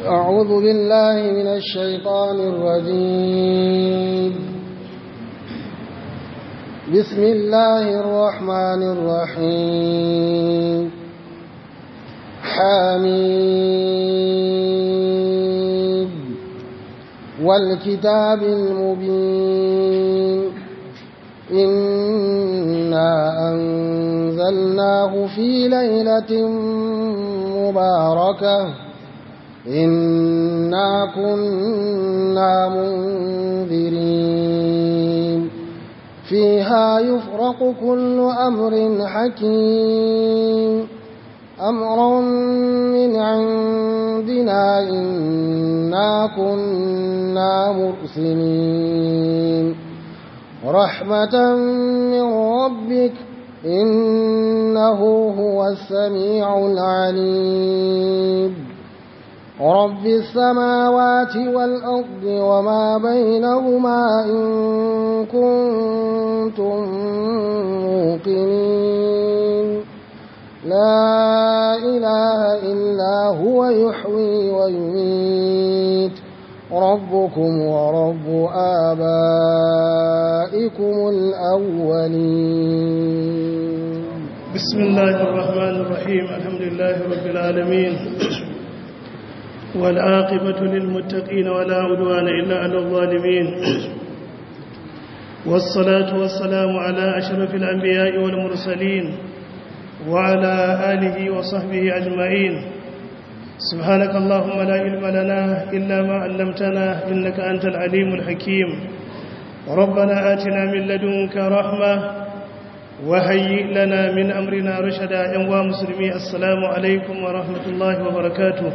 أعوذ بالله من الشيطان الرجيم بسم الله الرحمن الرحيم حميد والكتاب المبين إنا أنزلناه في ليلة مباركة إنا كنا منذرين فيها يفرق كل أمر حكيم أمرا من عندنا إنا كنا مرسلين رحمة من ربك إنه هو السميع العليم رب السماوات والأرض وما بينهما إن كنتم موقنين لا إله إلا هو يحيي ويميت ربكم ورب آبائكم الأولين بسم الله الرحمن الرحيم الحمد لله رب العالمين والعاقبة للمتقين ولا عدوان إلا على الظالمين والصلاة والسلام على أشرف الأنبياء والمرسلين وعلى آله وصحبه أجمعين سبحانك اللهم لا علم لنا إلا ما علمتنا إنك أنت العليم الحكيم ربنا آتنا من لدنك رحمة وهيئ لنا من أمرنا رشدا يا مسلمي السلام عليكم ورحمة الله وبركاته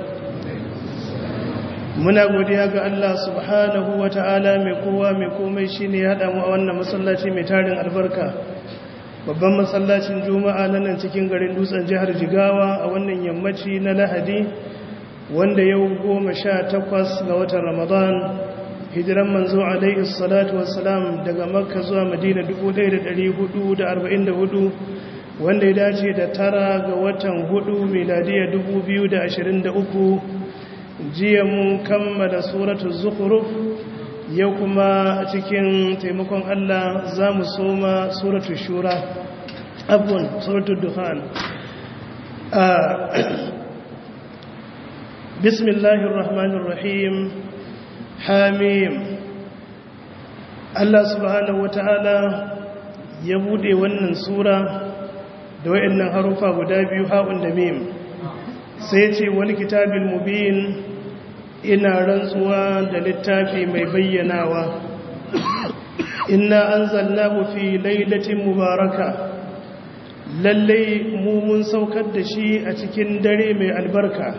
muna godiya ga Allah subhanahu wa ta'ala mai kowa mai komai shi ne ya damu a wannan masallaci mai tarin albarka babban masallacin juma'a na nan cikin garin dutsen jihar jigawa a wannan yammaci na lahadi wanda yau goma sha takwas ga watan ramadan hijiran manzo alaihi salatu wassalam daga makka zuwa madina 1444 wanda ya dace da tara ga watan hudu miladiya 2023 jiya mun kammala suratul zukhruf yau kuma cikin taimakon Allah za mu soma suratul shura abun suratul dukhan bismillahir rahmanir rahim hamim Allah subhanahu wataala ya bude wannan sura da wayannan harufa guda biyu ha'un da mim sai ce wani kitabin mubin ina rantsuwa da littafi mai bayyanawa inna anzalnahu fi lailatin mubaraka lallai mu mun saukar da shi a cikin dare mai albarka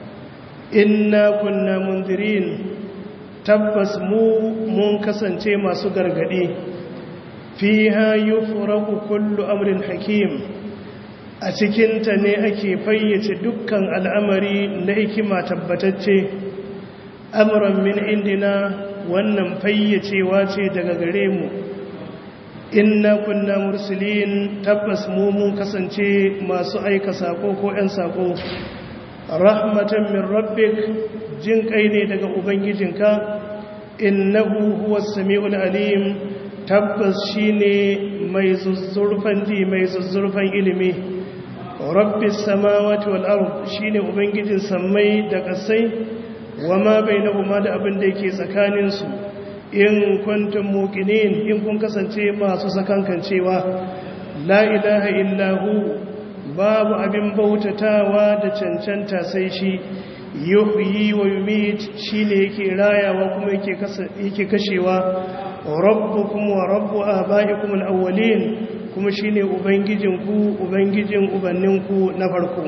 inna kunna mundirin tabbas mu mun kasance masu gargadi fiha yufraku kullu amrin hakim a cikinta ne ake fayyace dukkan al'amari na hikima tabbatacce amuran min indina wannan fayyacewa ce daga gare mu inna kunna mursulin tabbas mu mun kasance masu aika sako ko ‘yan sako rahmatan min rabbik jin kai ne daga ubangijinka innahu huwa sami'ul alim tabbas shine mai zuzzurfan ji mai zuzzurfan ilimi rabbis samawati wal ard shine ubangijin sammai da kasai wama bainahuma da abin da yake tsakanin su in kuntum muqinin in kun kasance masu sakankancewa la ilaha illa hu babu abin bautatawa da cancanta sai shi yuhyi wa yumit shine yake rayawa kuma yake yake kashewa rabbukum wa rabbu abaikum al-awwalin kuma shine ubangijinku ubangijin ubanninku na farko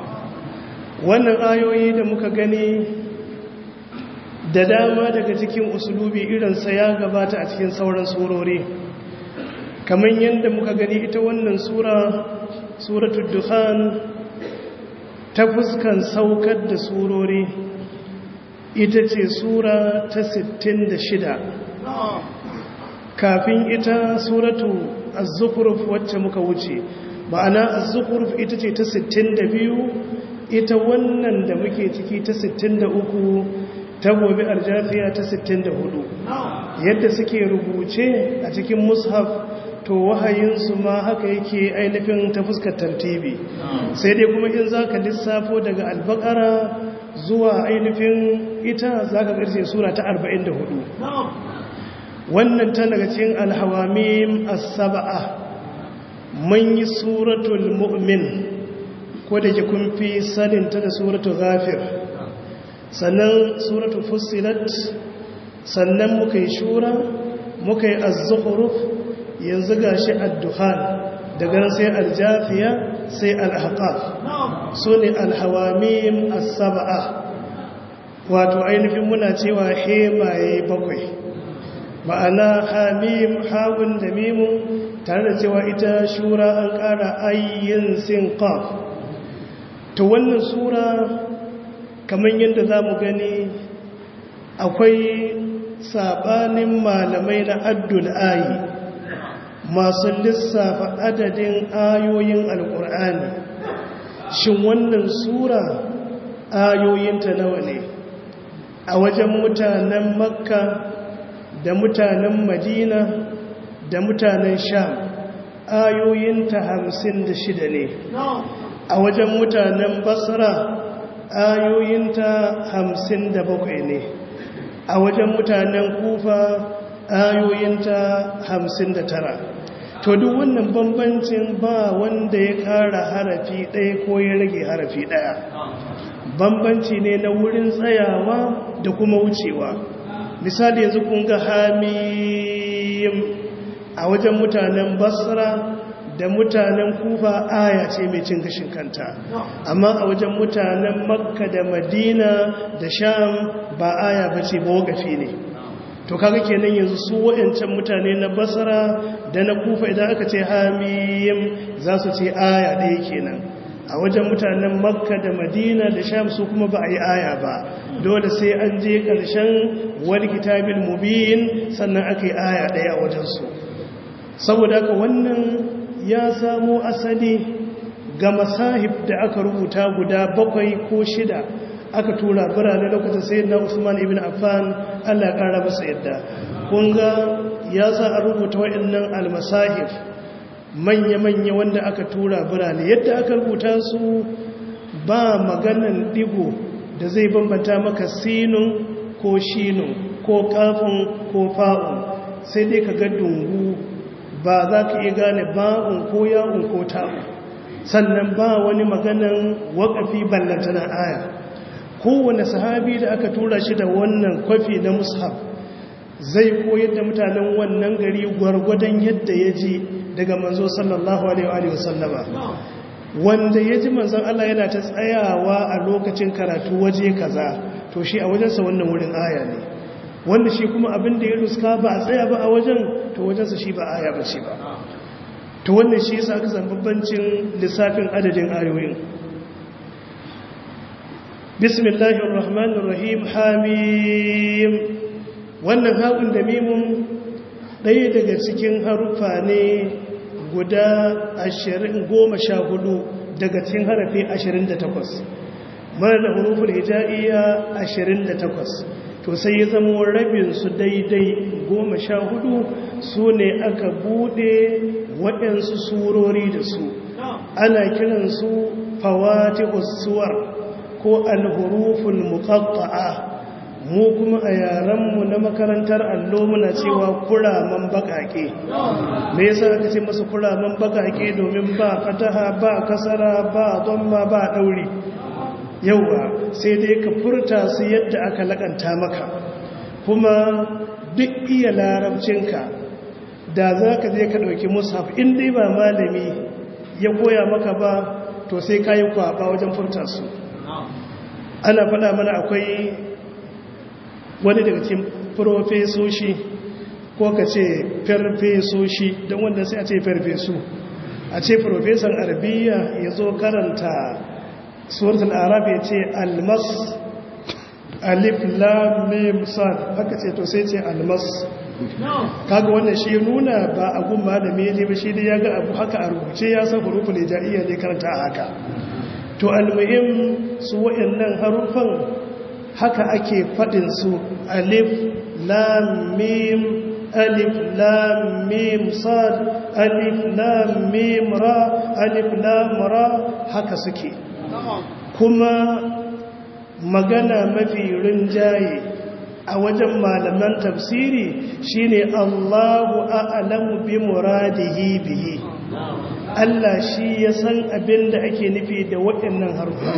wannan ayoyi da muka gani da dama daga cikin usulubi irinsa ya gabata a cikin sauran surori kamar yadda muka gani ita wannan sura suratul dukhan ta fuskan saukar da surori ita ce sura ta 66 kafin ita suratu az-zukhruf wacce muka wuce ma'ana az-zukhruf ita ce ta 62 ita wannan da muke ciki ta 63 ta gobe aljafiya ta 64 yadda suke rubuce a cikin mushaf to wahayinsu ma haka yake ainihin ta fuskar tartibi sai dai kuma in za ka lissafo daga albakara zuwa ainihin ita za ka ƙarshe sura ta 44 wannan ta daga cikin alhawamim as-saba'a mun yi suratul mu'min ko da ke kun fi sanin ta da suratul ghafir sannan suratul fussilat sannan muka yi shura muka yi az-zukhruf yanzu gashi ad-duhan daga nan sai al-jafiya sai al-ahqaf sune al-hawamim as-saba'a wato ainihin muna cewa hemaye bakwai ma'ana hamim hawun da mimun tare da cewa ita shura an ƙara ayyin sin qaf to wannan sura kamar yadda za mu gani akwai sabanin malamai na addul ayi masu lissafa adadin ayoyin alƙur'ani shin wannan sura ayoyinta nawa ne a wajen mutanen makka da mutanen madina da mutanen sham ayoyinta hamsin da shida ne a wajen mutanen basra ayoyinta hamsin da bakwai ne a wajen mutanen kufa ayoyinta hamsin da tara to duk wannan bambancin ba wanda ya kara harafi ɗaya ko ya rage harafi ɗaya bambanci ne na wurin tsayawa da kuma wucewa misali yanzu kun ga hamim a wajen mutanen basra da mutanen kufa aya ce mai cin gashin kanta amma a wajen mutanen makka da madina da sham ba aya ba ce ba wagafi ne to kaga kenan yanzu su wayancan mutane na basra da na kufa idan aka ce hamim za su ce aya ɗaya kenan a wajen mutanen makka da madina da sham su kuma ba a yi aya ba dole sai an je ƙarshen wani kitabin mubin sannan aka yi aya ɗaya a wajensu saboda haka wannan ya samo asali ga masahib da aka rubuta guda bakwai ko shida aka tura birane lokacin sai na usman ibn affan allah ya ƙara masa yadda kunga ya sa a rubuta waɗannan almasahif manya-manya wanda aka tura birane yadda aka rubuta su ba maganan digo da zai bambanta maka sinun ko shinun ko kafin ko fa'un sai dai ka ga dungu ba za ka iya gane ba'un ko ya'un ko ta'un sannan ba wani maganan waƙafi ballantana aya kowane sahabi da aka tura shi da wannan kwafi na mushaf zai koyar da mutanen wannan gari gwargwadon yadda ya ji daga manzo sallallahu alaihi wasallama wanda ya ji manzon Allah yana ta tsayawa a lokacin karatu waje kaza to shi a wajensa wannan wurin aya ne wanda shi kuma abin da ya ruska ba a tsaya ba a wajen to wajensa shi ba aya ba ce ba to wannan shi yasa aka zambabbancin lissafin adadin ayoyin bismillahir rahmanir rahim hamim wannan haƙun da mimun ɗaya daga cikin haruffa ne guda goma sha hudu daga cikin harafi ashirin da takwas mana da hurufin hijaiya ashirin da takwas to sai ya zama rabinsu daidai goma sha hudu su ne aka bude waɗansu surori da su ana kiransu fawati usuwar ko alhurufin muƙaƙa'a mu kuma a yarenmu na makarantar allo muna cewa kuraman bakake me yasa aka ce masu kuraman bakake domin ba fataha ba kasara ba dhamma ba dauri yawa sai dai ka furta su yadda aka lakanta maka kuma duk iya larabcinka da za ka je ka ɗauki mushaf in dai ba malami ya koya maka ba to sai ka yi kwaba wajen furta su ana faɗa mana akwai wani daga cikin profesoshi ko ka ce farfesoshi don wanda sai a ce farfesu a ce profesan arabiya ya zo karanta suratul arab ya ce almas alif lam mim sad haka ce to sai ce almas kaga wannan shi nuna ba a gumma da mele ba shi da ya ga abu haka a rubuce ya san huruful hijaiya ne karanta haka to almuhim su waɗannan harufan haka ake faɗin su alif lam mim alif lam mim sad alif lam mim ra alif lam ra haka suke kuma magana mafi rinjaye a wajen malaman tafsiri shine Allahu a'lamu bi muradihi bihi Allah shi ya san abin da ake nufi da waɗannan harfa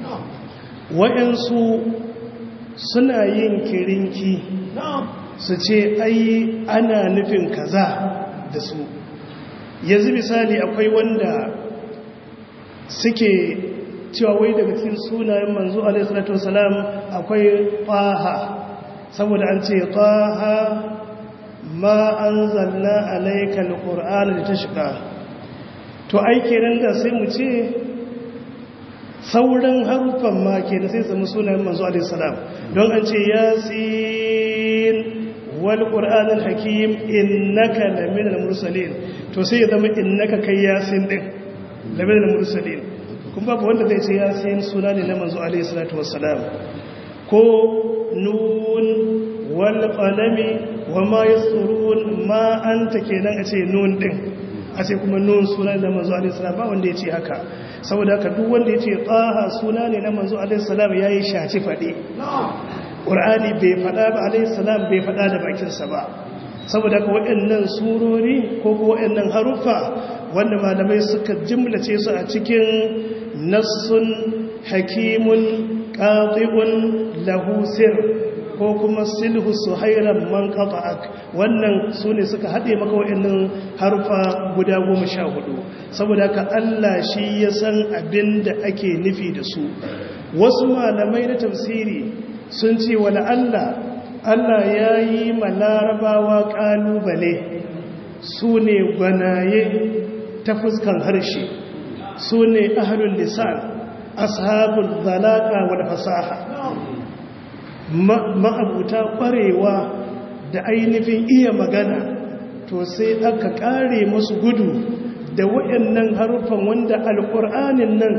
waɗansu suna yin kirinki su ce ai ana nufin kaza da su yanzu misali akwai wanda suke cewa wai daga cikin sunayen manzo alaihi salatu wasalam akwai faha saboda an ce taha ma anzalna alayka alqur'ana litashqa to ai kenan da sai mu ce sauran harufan ma kenan sai zama sunayen manzo alaihi salam don an ce yasin wal qur'anil hakim innaka laminal mursalin to sai ya zama innaka kai yasin din laminal mursalin kun babu wanda zai ce yasin suna ne na manzo alaihi salatu wassalam ko nun wal qalami wama yasurun ma anta kenan a ce nun din a ce kuma nun suna ne na manzo alaihi salam ba wanda ya ce haka saboda haka duk wanda ya ce taha suna ne na manzo alaihi salam yayi shaci fade qur'ani bai fada ba alaihi salam bai fada da bakinsa ba saboda haka waɗannan surori ko waɗannan haruffa wanda malamai suka jimlace su a cikin nassun hakimun ƙaƙi'un lahusir ko kuma silhu suhairan man ƙafa'ak wannan su ne suka haɗe maka wa'annan harfa guda goma sha hudu saboda ka Allah shi ya san abin da ake nufi da su wasu malamai na tafsiri sun ce wala Allah Allah ya yi ma larabawa ƙalubale su ne gwanaye ta fuskan harshe su ne ahalun lisan ashabul zalaka wal fasaha ma'abuta ƙwarewa da ainihin iya magana to sai aka ƙare masu gudu da waɗannan haruffan wanda alƙur'anin nan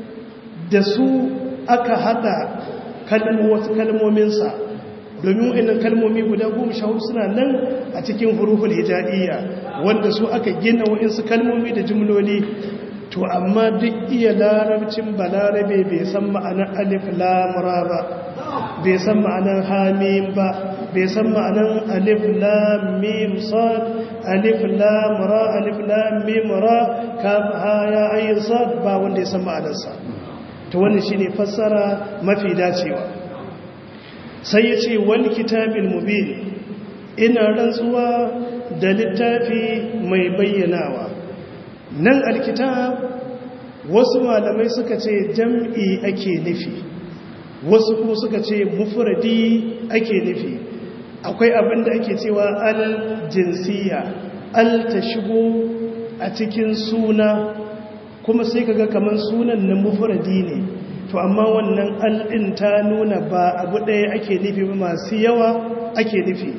da su aka haɗa wasu kalmominsa domin waɗannan kalmomi guda goma sha hudu suna nan a cikin huruful hijaiya wanda su aka gina waɗansu kalmomi da jimloli to amma duk iya larabcin balarabe bai san ma'anar alif lamura ba bai san ma'anar hamim ba bai san ma'anar alif lamim sad alif lamura alif lamim ra kaf haya ayin sad ba wanda ya san ma'anarsa to wannan shine fassara mafi dacewa sai ya ce wal kitabil mubin ina rantsuwa da littafi mai bayyanawa nan alkitab wasu malamai suka ce jam'i ake nufi wasu kuma suka ce mufradi ake nufi akwai abin da ake cewa al jinsiya al ta shigo a cikin suna kuma sai kaga kamar sunan na mufradi ne to amma wannan al din ta nuna ba abu ɗaya ake nufi ba masu yawa ake nufi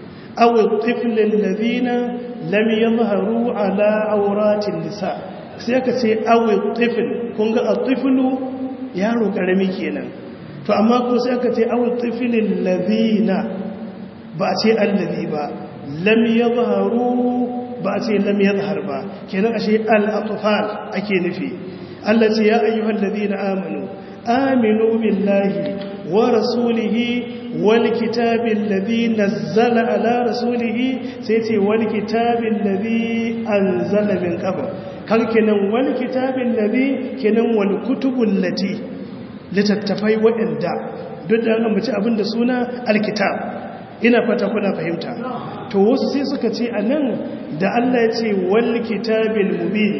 aw tiflil ladina lam yadhharu ala auratin nisa sai aka ce awi tifl kun ga atiflu yaro karami kenan to amma ko sai aka ce awi tiflil ladina ba a ce allazi ba lam yadhharu ba a ce lam yadhhar ba kenan ashe al atfal ake nufi Allah ce ya ayyuhal ladina amanu aminu billahi wa rasulihi والكتاب الذي نزل على رسوله سيتي والكتاب الذي أنزل من قبل كان كنن والكتاب الذي كنن والكتب التي لتتفاي وإندا duk da an mace abin da suna alkitab ina fata kuna fahimta to wasu sai suka ce a nan da Allah ya ce wal kitabil mubin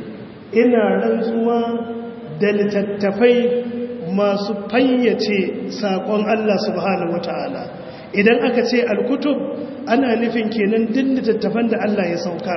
ina rantsuwa da littattafai masu fayyace saƙon Allah subhanahu wata'ala idan aka ce alkutub ana nufin kenan duk littattafan da Allah ya saukar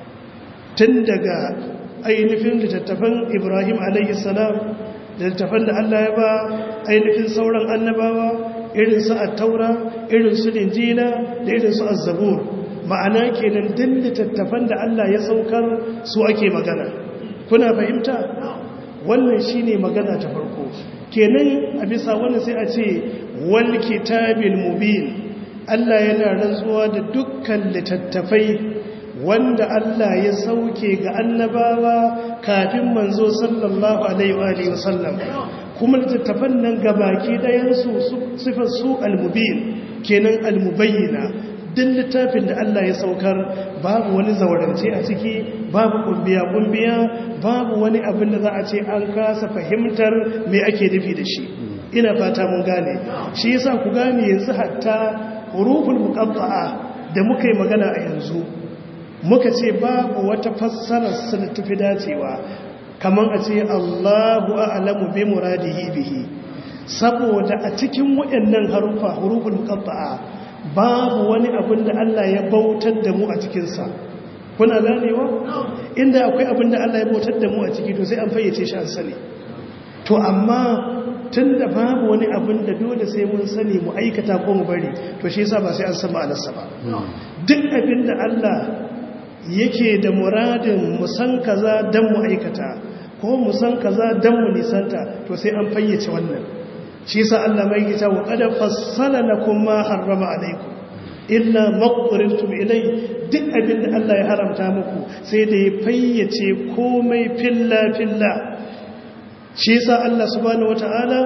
tun daga ainihin littattafan Ibrahim alaihi salam da littattafan da Allah ya ba ainihin sauran annabawa irin su at-taura irin su linjila da irin su az-zabur ma'ana kenan duk littattafan da Allah ya saukar su ake magana kuna fahimta wannan shine magana ta farko kenan a bisa wannan sai a ce wal kitabil mubin Allah yana rantsuwa da dukkan littattafai wanda Allah ya sauke ga annabawa kafin manzo sallallahu alaihi wa sallam kuma littattafan nan gabaki dayansu sifar su al-mubin kenan al-mubayyina duk littafin da Allah ya saukar babu wani zaurance a ciki babu kumbiya kumbiya babu wani abin da za a ce an kasa fahimtar me ake nufi da shi ina fata mun gane shi yasa ku gane yanzu hatta huruful muqatta'a da muka yi magana a yanzu muka ce babu wata fassarar su da tafi dacewa kamar a ce Allahu a'lamu bi muradihi bihi saboda a cikin waɗannan harufa huruful muqatta'a babu wani abin da Allah ya bautar da mu a cikinsa kuna ganewa inda akwai abin da Allah ya bautar da mu a ciki to sai an fayyace shi an sani to amma tun da babu wani abin da dole sai mun sani mu aikata ko mu bari to shi yasa ba sai an san ma'anarsa ba duk abin da Allah yake da muradin mu san kaza dan mu aikata ko mu san kaza dan mu nisanta to sai an fayyace wannan shi sa Allah mai gita wa kada fassala lakum ma harrama alaikum illa maqtarintum ilai duk abin da Allah ya haramta muku sai da ya fayyace komai filla filla shi sa Allah subhanahu wataala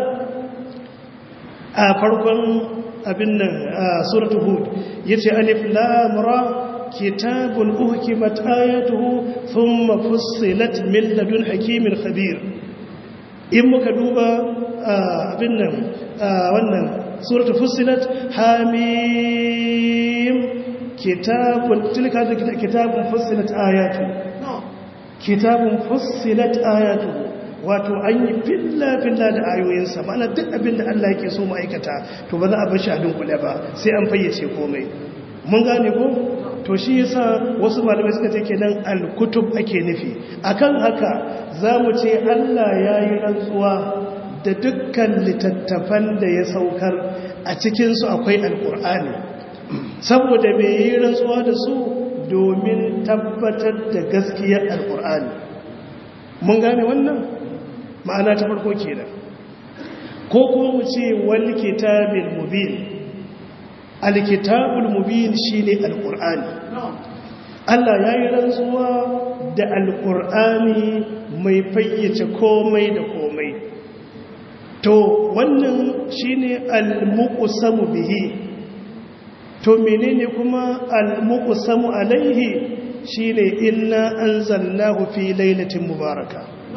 a farkon abin nan a suratul hud yace alif lam ra kitabun uhkimat ayatuhu thumma fussilat min ladun hakimin khabir in muka duba abin nan wannan suratul fussilat hamim kitabun tilka da kitabun fussilat ayatu kitabun fussilat ayatu wato an yi filla filla da ayoyinsa ma'ana duk abin da Allah yake so ma'aikata to ba za a bashi a dunkule ba sai an fayyace komai mun gane ko to shi yasa wasu malamai suka ce kenan al-kutub ake nufi akan haka zamu ce Allah yayi rantsuwa da dukkan littattafan da ya saukar a cikin su akwai alqur'ani saboda me yi rantsuwa da su domin tabbatar da gaskiyar alqur'ani mun gane wannan ma'ana ta farko kenan ko kuma mu ce wal kitabil mubin alkitabul mubin shine alqur'ani Allah yayi rantsuwa da alqur'ani mai fayyace komai da komai to wannan shine almuqsamu bihi to menene kuma almuqsamu alaihi shine inna anzalnahu fi lailatin mubaraka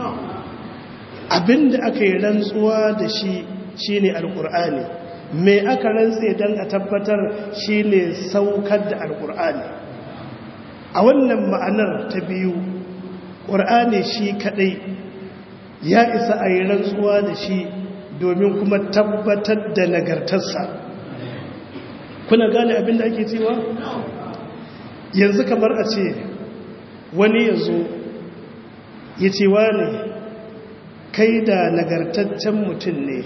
abinda aka yi rantsuwa da shi shine alqur'ani me aka rantse don a tabbatar shi ne saukar da alƙur'ani a wannan ma'anar ta biyu ƙur'ani shi kaɗai ya isa a yi rantsuwa da shi domin kuma tabbatar da nagartarsa kuna gane abin da ake cewa yanzu kamar a ce wani ya zo ya ce ne kai da nagartaccen mutum ne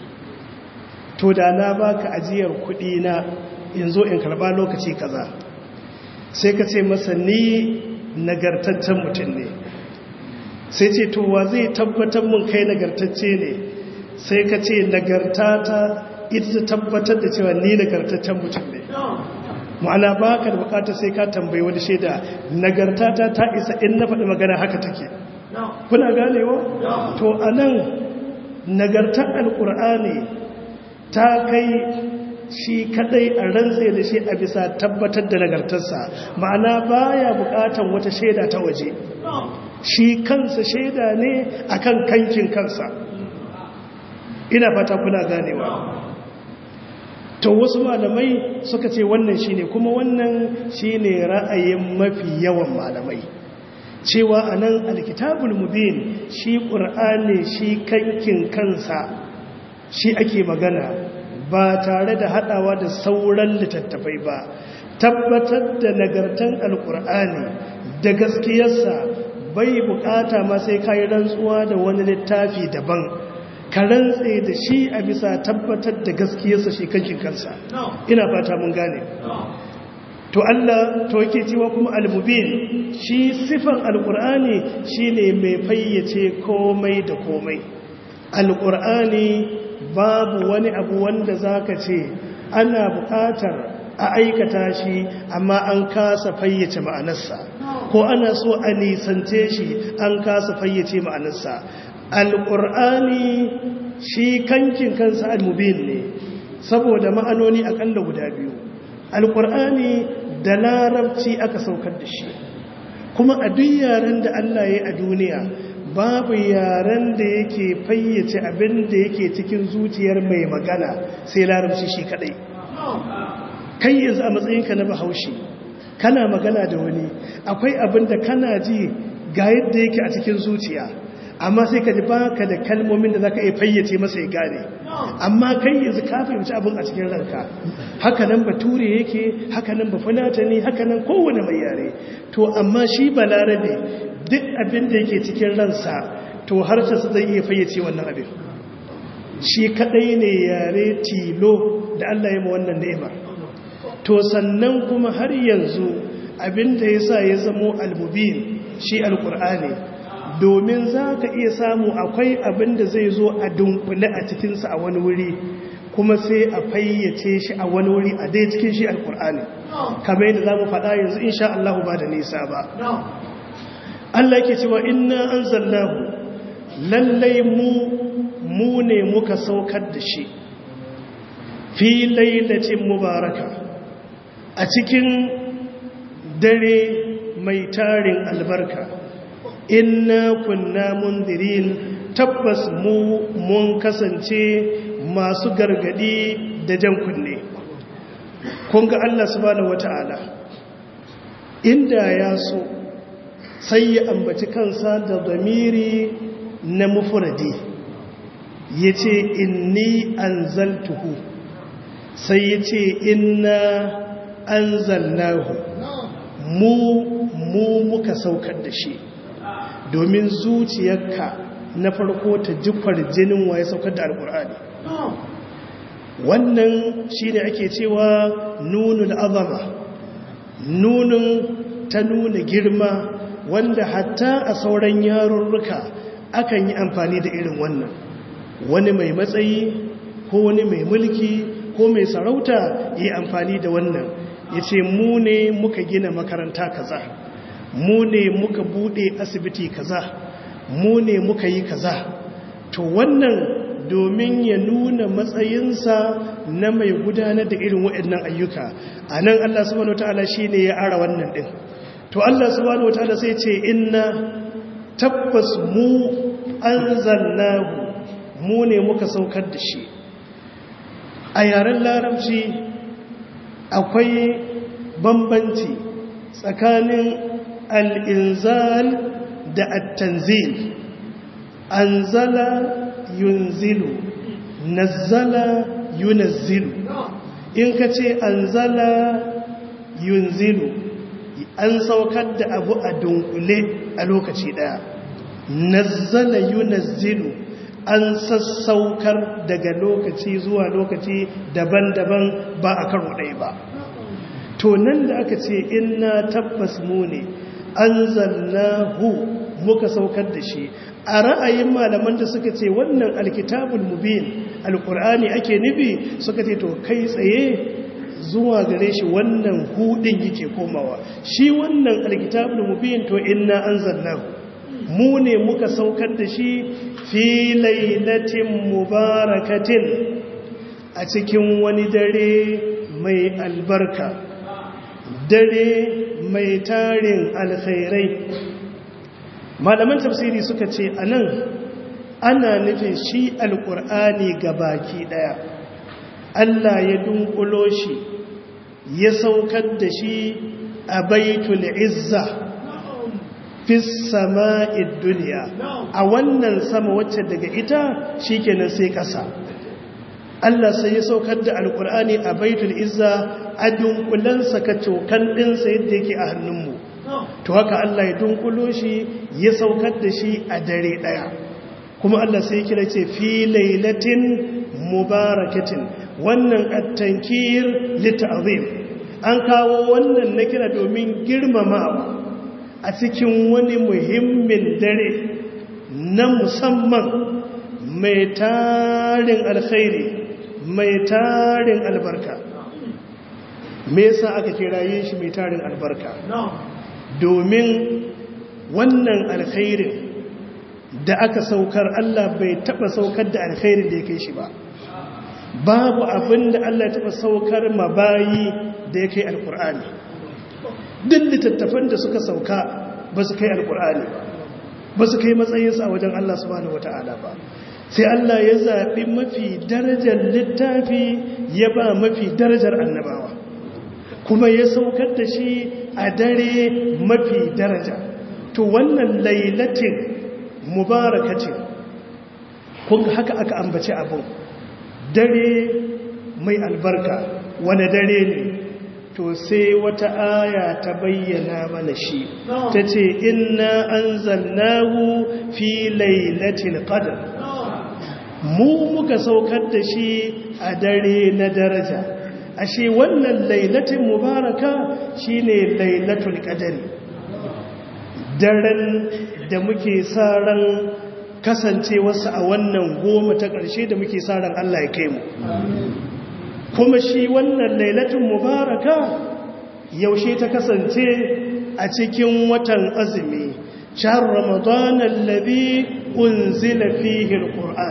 to da na baka ajiyar kuɗi na yanzu in karba lokaci kaza sai ka ce masa ni nagartaccen mutum ne sai ce to wa zai tabbatar mun kai nagartacce ne sai ka ce nagartata ita ta tabbatar da cewa ni nagartaccen mutum ne ma'ana ba ka da bukata sai ka tambayi wani shaida nagartata ta isa in na faɗi magana haka take kuna ganewa to a nan nagartar alƙur'ani ta kai shi kadai a rantse da shi a bisa tabbatar da nagartarsa ma'ana baya bukatan wata shaida ta waje shi kansa shaida ne akan kankin kansa ina fata kuna ganewa to wasu malamai suka ce wannan shine kuma wannan shine ra'ayin mafi yawan malamai cewa anan alkitabul mubin shi qur'ani shi kankin kansa shi ake magana ba tare da hadawa da sauran littattafai ba tabbatar da nagartan alkur'ani da gaskiyarsa bai bukata ma sai kayi rantsuwa da wani littafi daban ka rantse da shi a bisa tabbatar da gaskiyarsa shi kankin kansa ina fata mun gane to Allah to yake cewa kuma al-mubin shi sifan al-qur'ani shine mai fayyace komai da komai al-qur'ani babu wani abu wanda zaka ce ana buƙatar a aikata shi amma an kasa fayyace ma'anarsa ko ana so a nisance shi an kasa fayyace ma'anarsa al-qur'ani shi kankin kansa al-mubin ne saboda ma'anoni akalla guda biyu alkur'ani da larabci aka saukar da shi kuma a duk yaren da Allah ya a duniya babu yaren da yake fayyace abin da yake cikin zuciyar mai magana sai larabci shi kadai kai yanzu a matsayinka na bahaushe kana magana da wani akwai abin da kana ji ga yadda yake a cikin zuciya amma sai ka ji baka da kalmomin da zaka iya fayyace masa ya gane amma kai yanzu ka fahimci abin a cikin ranka haka nan bature yake haka nan bafulatani haka nan kowane mai yare to amma shi balarabe duk abin da yake cikin ransa to harshensa zai iya fayyace wannan abin shi kadai ne yare tilo da Allah ya ma wannan ni'imar to sannan kuma har yanzu abin da yasa ya zamo almubin shi alqur'ani domin za ka iya samu akwai abin da zai zo a dunkule a cikinsa a wani wuri kuma sai a fayyace shi a wani wuri a dai cikin shi alkur'ani kamar yadda za mu faɗa yanzu insha Allah ba da nisa ba Allah ke cewa inna an zallahu lallai mu mu ne muka saukar da shi fi lailatin mubaraka a cikin dare mai tarin albarka inna kunna mundirin tabbas mu mun kasance masu gargadi da jan kunne kun ga Allah subhanahu wata'ala inda ya so sai ya ambaci kansa da zamiri na mufradi yace inni anzaltuhu sai yace inna anzalnahu mu mu muka saukar da shi domin zuciyarka na farko ta jifar jinin waye saukar da alkur'ani wannan shi ne ake cewa nunul azama nunun ta nuna girma wanda hatta a sauran yarurruka akan yi amfani da irin wannan wani mai matsayi ko wani mai mulki ko mai sarauta yi amfani da wannan ya ce mu ne muka gina makaranta kaza mu ne muka bude asibiti kaza mu ne muka yi kaza to wannan domin ya nuna matsayinsa na mai gudanar da irin waɗannan ayyuka a nan Allah subhanahu wataala shine ya ara wannan din to Allah subhanahu wataala sai ce inna tabbas mu anzalnahu mu ne muka saukar da shi a yaren larabci akwai bambanci tsakanin al'inzal da attanzil anzala yunzilu nazzala yunazzilu in ka ce anzala yunzilu an saukar da abu a dunkule a lokaci daya nazzala yunazzilu an sassaukar daga lokaci zuwa lokaci daban-daban ba a karo ɗaya ba to nan da aka ce inna tabbas mu ne an hu muka saukar da shi a ra'ayin malaman da suka ce wannan alkitabul mubin alkur'ani ake nufi suka ce to kai tsaye zuwa gare shi wannan hudin yake komawa shi wannan alkitabul mubin to inna anzalnahu mu ne muka saukar da shi fi lailatin mubarakatin a cikin wani dare mai albarka dare mai tarin alkhairai malaman tafsiri suka ce a nan ana nufin shi alkur'ani ga baki daya Allah ya dunkulo shi ya saukar da shi a baitul izza fi sama'id duniya a wannan sama wacce daga ita shikenan sai kasa Allah sai ya saukar da alkur'ani a baitul izza a dunkulansa ka cokan ɗinsa yadda yake a hannunmu to haka Allah ya dunkulo shi ya saukar da shi a dare ɗaya kuma Allah sai kira ce fi lailatin mubarakatin wannan at-tankir lit'azim an kawo wannan na kira domin girmamawa a cikin wani muhimmin dare na musamman mai tarin alkhairi mai tarin albarka me yasa aka kiraye shi mai tarin albarka domin wannan alkhairin da aka saukar Allah bai taba saukar da alkhairin da ya kai shi ba babu abin da Allah ya taba saukar mabayi da ya kai alkur'ani duk littattafan da suka sauka ba su kai alkur'ani ba ba su kai matsayinsa a wajen Allah subhanahu wata'ala ba sai Allah ya zaɓi mafi darajar littafi ya ba mafi darajar annabawa kuma ya saukar da shi a dare mafi daraja to wannan lailatin mubarakacin kun haka aka ambaci abin dare mai albarka wani dare ne to sai wata aya ta bayyana mana shi ta ce inna an zannahu fi lailatul qadr mu muka saukar da shi a dare na daraja ashe wannan lailatin mubaraka shine lailatul qadri daren da muke sa ran kasancewarsa a wannan goma ta ƙarshe da muke sa ran Allah ya kai mu kuma shi wannan lailatul mubaraka yaushe ta kasance a cikin watan azumi shahr ramadan alladhi unzila fihi alquran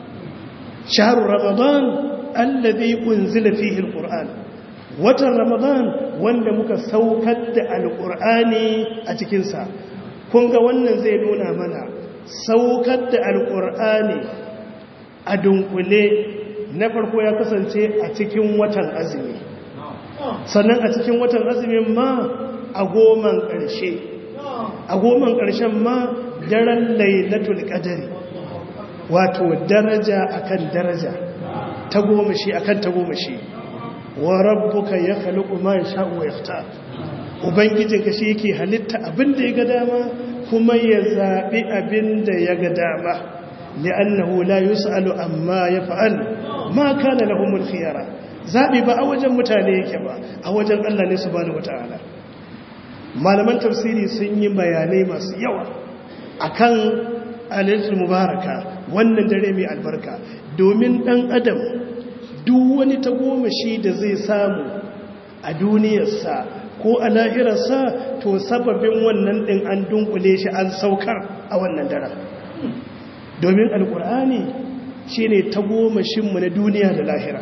shahr ramadan alladhi unzila fihi alquran watan ramadan wanda muka saukar da alqurani a cikin sa kun ga wannan zai nuna mana saukar da alqurani a dunkule na farko ya kasance a cikin watan azumi sannan a cikin watan azumin ma a goman ƙarshe a goman ƙarshen ma daren lailatul qadari wato daraja akan daraja ta goma shi akan ta goma shi wa rabbuka yakhluqu ma yasha'u wa yaftar ubangijinka shi yake halitta abinda ya ga dama kuma ya zabi abinda ya ga dama li'annahu la yus'alu amma yaf'al ma kana lahumul khiyara zabi ba a wajen mutane yake ba a wajen Allah ne subhanahu wataala malaman tafsiri sun yi bayanai masu yawa akan alaitul mubaraka wannan dare mai albarka domin dan adam duk wani tagomashi da zai samu a duniyarsa ko a lahirarsa to sababin wannan din an dunkule shi an saukar a wannan daren domin alkur'ani shi ne tagomashinmu na duniya da lahira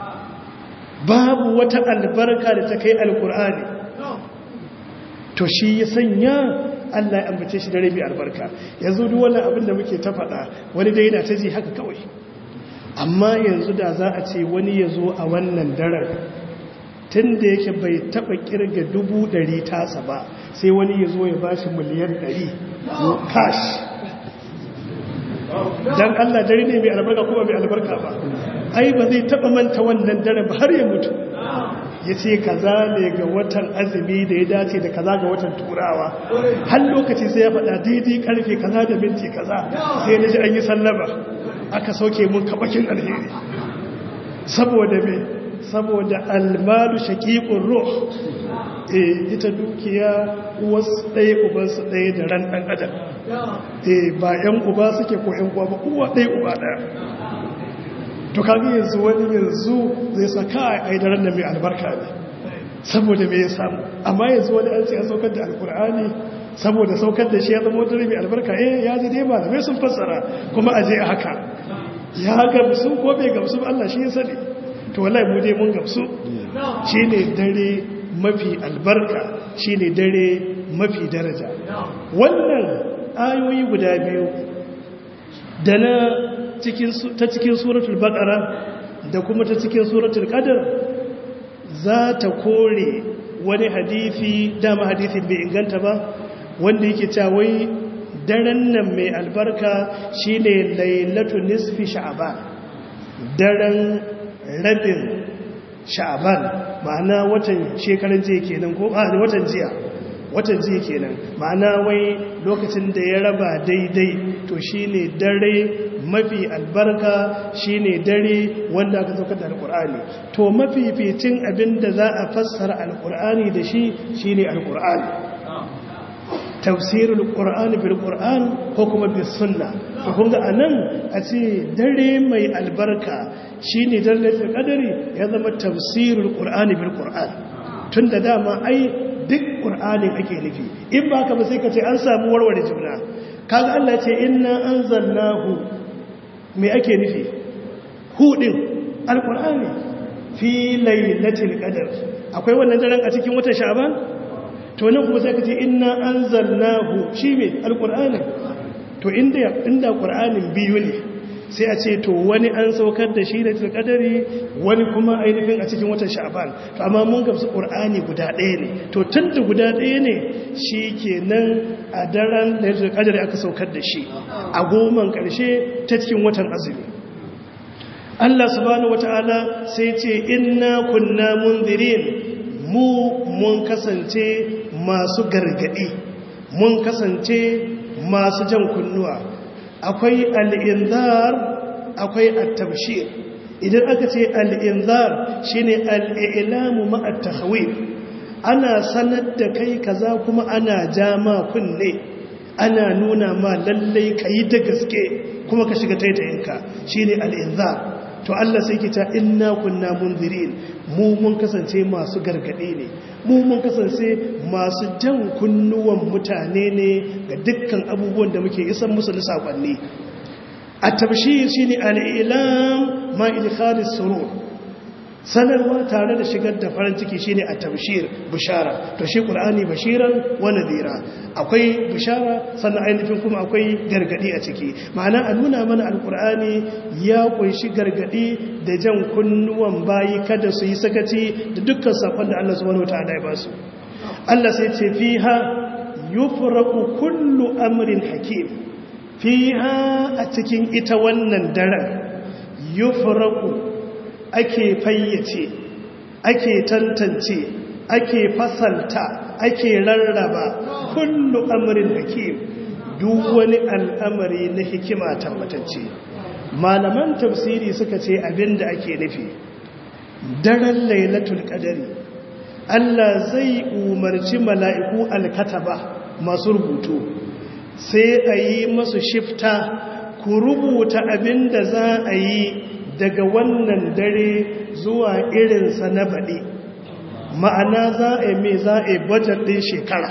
babu wata albarka da ta kai alkur'ani to shi ya sanya Allah ya ambace shi da rabi albarka yanzu duk wannan abin da muke ta faɗa wani dai yana ta ji haka kawai amma yanzu da za a ce wani ya zo a wannan daren tun da yake bai taɓa ƙirga dubu ɗari tasa ba sai wani ya zo ya ba shi miliyan ɗari cash don Allah dare ne mai albarka kuma mai albarka ba ai ba zai taɓa manta wannan dare ba har ya mutu ya ce kaza ne ga watan azumi da ya dace da kaza ga watan turawa har lokaci sai ya faɗa daidai karfe kaza da minti kaza sai na ji an yi sallama aka sauke mun kabakin alheri saboda me saboda almalu shaqiqur ruh eh ita dukiya uwarsu ɗaya ubansu ɗaya da ran ɗan adam eh ba ƴan uba suke ko ƴan uwa ba uwa ɗaya uba ɗaya to kaga yanzu wani yanzu zai saka a yi daren da mai albarka ne saboda me ya samu amma yanzu wani an ce a saukar da alkur'ani saboda saukar da shi ya zama wata mai albarka eh ya ji dai malamai sun fassara kuma a je a haka ya gamsu ko bai gamsu ba Allah shi ya sani to wallahi mu dai mun gamsu shine dare mafi albarka shine dare mafi daraja wannan ayoyi guda biyu da na ta cikin suratul baqara da kuma ta cikin suratul qadr za ta kore wani hadisi dama hadisin bai inganta ba wanda yake cewa wai daren nan mai albarka shine lailatu nisfi sha'ban daren rabin sha'ban ma'ana watan shekaran jiya kenan ko a watan jiya watan jiya kenan ma'ana wai lokacin da ya raba daidai to shine dare mafi albarka shine dare wanda aka saukar da alkur'ani to mafificin abin da za a fassara alkur'ani da shi shine alkur'ani tafsirul qur'ani bil qur'an ko kuma bis sunna to kun ga anan a ce dare mai albarka shine dalatul qadari ya zama tafsirul qur'ani bil qur'an tunda dama ai duk qur'anin ake nufi in ba ka ba sai ka ce an samu warware juna kaga Allah ce inna anzalnahu me ake nufi hudin alqur'ani fi lailatul qadr akwai wannan daren a cikin watan sha'ban to nan kuma sai ka ce inna anzalnahu shi me alqur'ani to inda inda qur'anin biyu ne sai a ce to wani an saukar da shi da qadari wani kuma ainihin a cikin watan sha'ban to amma mun gamsu qur'ani guda ɗaya ne to tunda guda ɗaya ne shikenan a daren da qadari aka saukar da shi a goman ƙarshe ta cikin watan azumi Allah subhanahu wataala sai ce inna kunna munzirin mu mun kasance masu gargadi mun kasance masu jan kunnuwa akwai al'inzar akwai at-tabshir idan aka ce al'inzar shine al'ilamu ma'at-tahwif ana sanar da kai kaza kuma ana jama kunne ana nuna ma lallai kai da gaske kuma ka shiga taitayinka shine al'inzar to Allah sai ke ta inna kunna munzirin mu mun kasance masu gargade ne mu mun kasance masu jan kunnuwan mutane ne ga dukkan abubuwan da muke isan musu na sakonni a tabshir shine al-ilam ma idkhalis surur sanarwa tare da shigar da farin ciki shine a tabshir bishara to shi qur'ani bashiran wa nadira akwai bishara sannan ainihin kuma akwai gargadi a ciki ma'ana a nuna mana alqur'ani ya kunshi gargadi da jan kunnuwan bayi kada su yi sakaci da dukkan sakon da Allah subhanahu wataala ya ba su Allah sai ce fiha yufraqu kullu amrin hakim fiha a cikin ita wannan daren yufraqu ake fayyace ake tantance ake fasalta ake rarraba kullu amrin hakim duk wani al'amari na hikima tabbatacce malaman tafsiri suka ce abinda ake nufi daren lailatul qadari Allah zai umarci mala'iku alkataba masu rubutu sai a yi masu shifta ku rubuta abinda za a yi daga wannan dare zuwa irinsa na baɗi ma'ana za a yi mai za a yi bajar ɗin shekara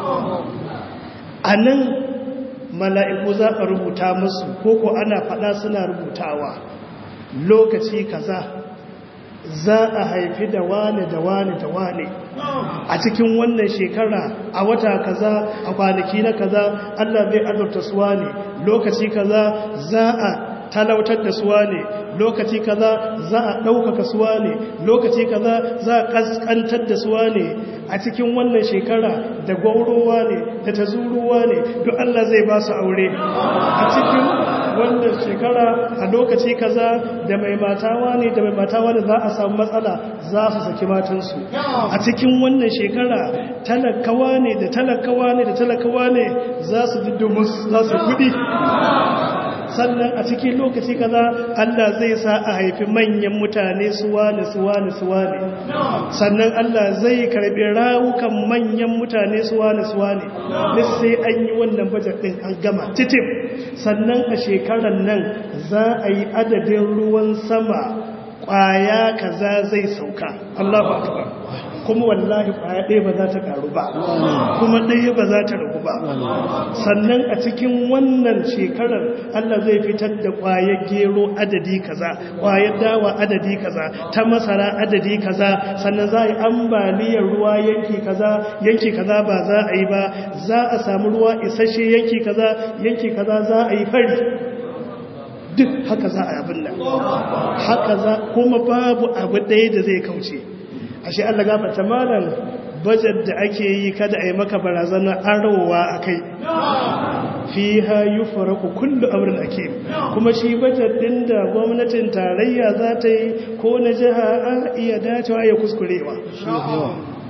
a nan mala'iku za a rubuta musu koko ana faɗa suna rubutawa lokaci kaza za a haifi da wane da wane da wane a cikin wannan shekara a wata kaza a kwanaki na kaza allah zai azurta suwa ne lokaci kaza za a talautar da suwa ne lokaci kaza za a ɗaukaka suwa ne lokaci kaza za a ƙasƙantar da suwa ne a cikin wannan shekara da gwaurowa ne da tazuruwa ne duk Allah zai ba su aure a cikin wannan shekara a lokaci kaza da mai matawa ne da mai matawa ne za a samu matsala za su saki matansu a cikin wannan shekara talakawa ne da talakawa ne da talakawa ne za su diddumus za su kudi sannan a cikin lokaci kaza Allah zai sa a haifi manyan mutane suwane suwane suwane sannan Allah zai karbi rawukan manyan mutane suwane suwane duk sai an yi wannan bajet din an gama titim sannan a shekarar nan za a yi adadin ruwan sama kwaya kaza zai sauka Allahu akbar kuma wallahi kwaya ɗaya ba za ta ƙaru ba kuma ɗaya ba za ta ragu ba sannan a cikin wannan shekarar Allah zai fitar da kwayar gero adadi kaza kwayar dawa adadi kaza ta masara adadi kaza sannan za a yi ambaliyar ruwa yanki kaza yanki kaza ba za a yi ba za a samu ruwa isasshe yanki kaza yanki kaza za a yi fari duk haka za a yi abin nan haka za kuma babu abu ɗaya da zai kauce ashe Allah gafarta malam bajet da ake yi kada a yi maka barazana arowa a kai fi ha yi faraku kullu amurin ake kuma shi bajet ɗin da gwamnatin tarayya za ta yi ko na jiha a iya dacewa ya kuskurewa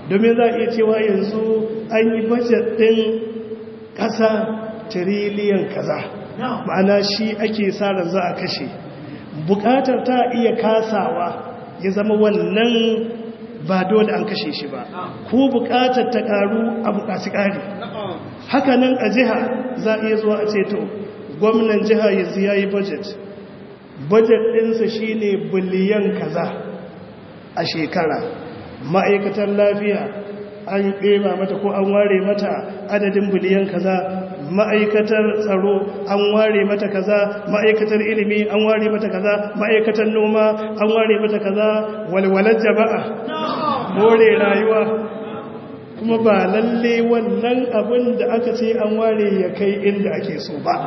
domin za a iya cewa yanzu an yi bajet ɗin ƙasa tiriliyan kaza ma'ana shi ake sa ran za a kashe buƙatar ta iya kasawa ya zama wannan ba dole an kashe shi ba ko buƙatar ta ƙaru a buƙaci ƙari hakanan a jiha za a iya zuwa a ceto gwamnan jiha yanzu ya yi budget budget ɗinsa shi ne biliyan kaza a shekara ma'aikatar lafiya an ɗeba mata ko an ware mata adadin biliyan kaza ma'aikatar tsaro an ware mata kaza ma'aikatar ilimi an ware mata kaza ma'aikatar noma an ware mata kaza walwalar jama'a more rayuwa kuma ba lalle wannan abin da aka ce an ware ya kai inda ake so ba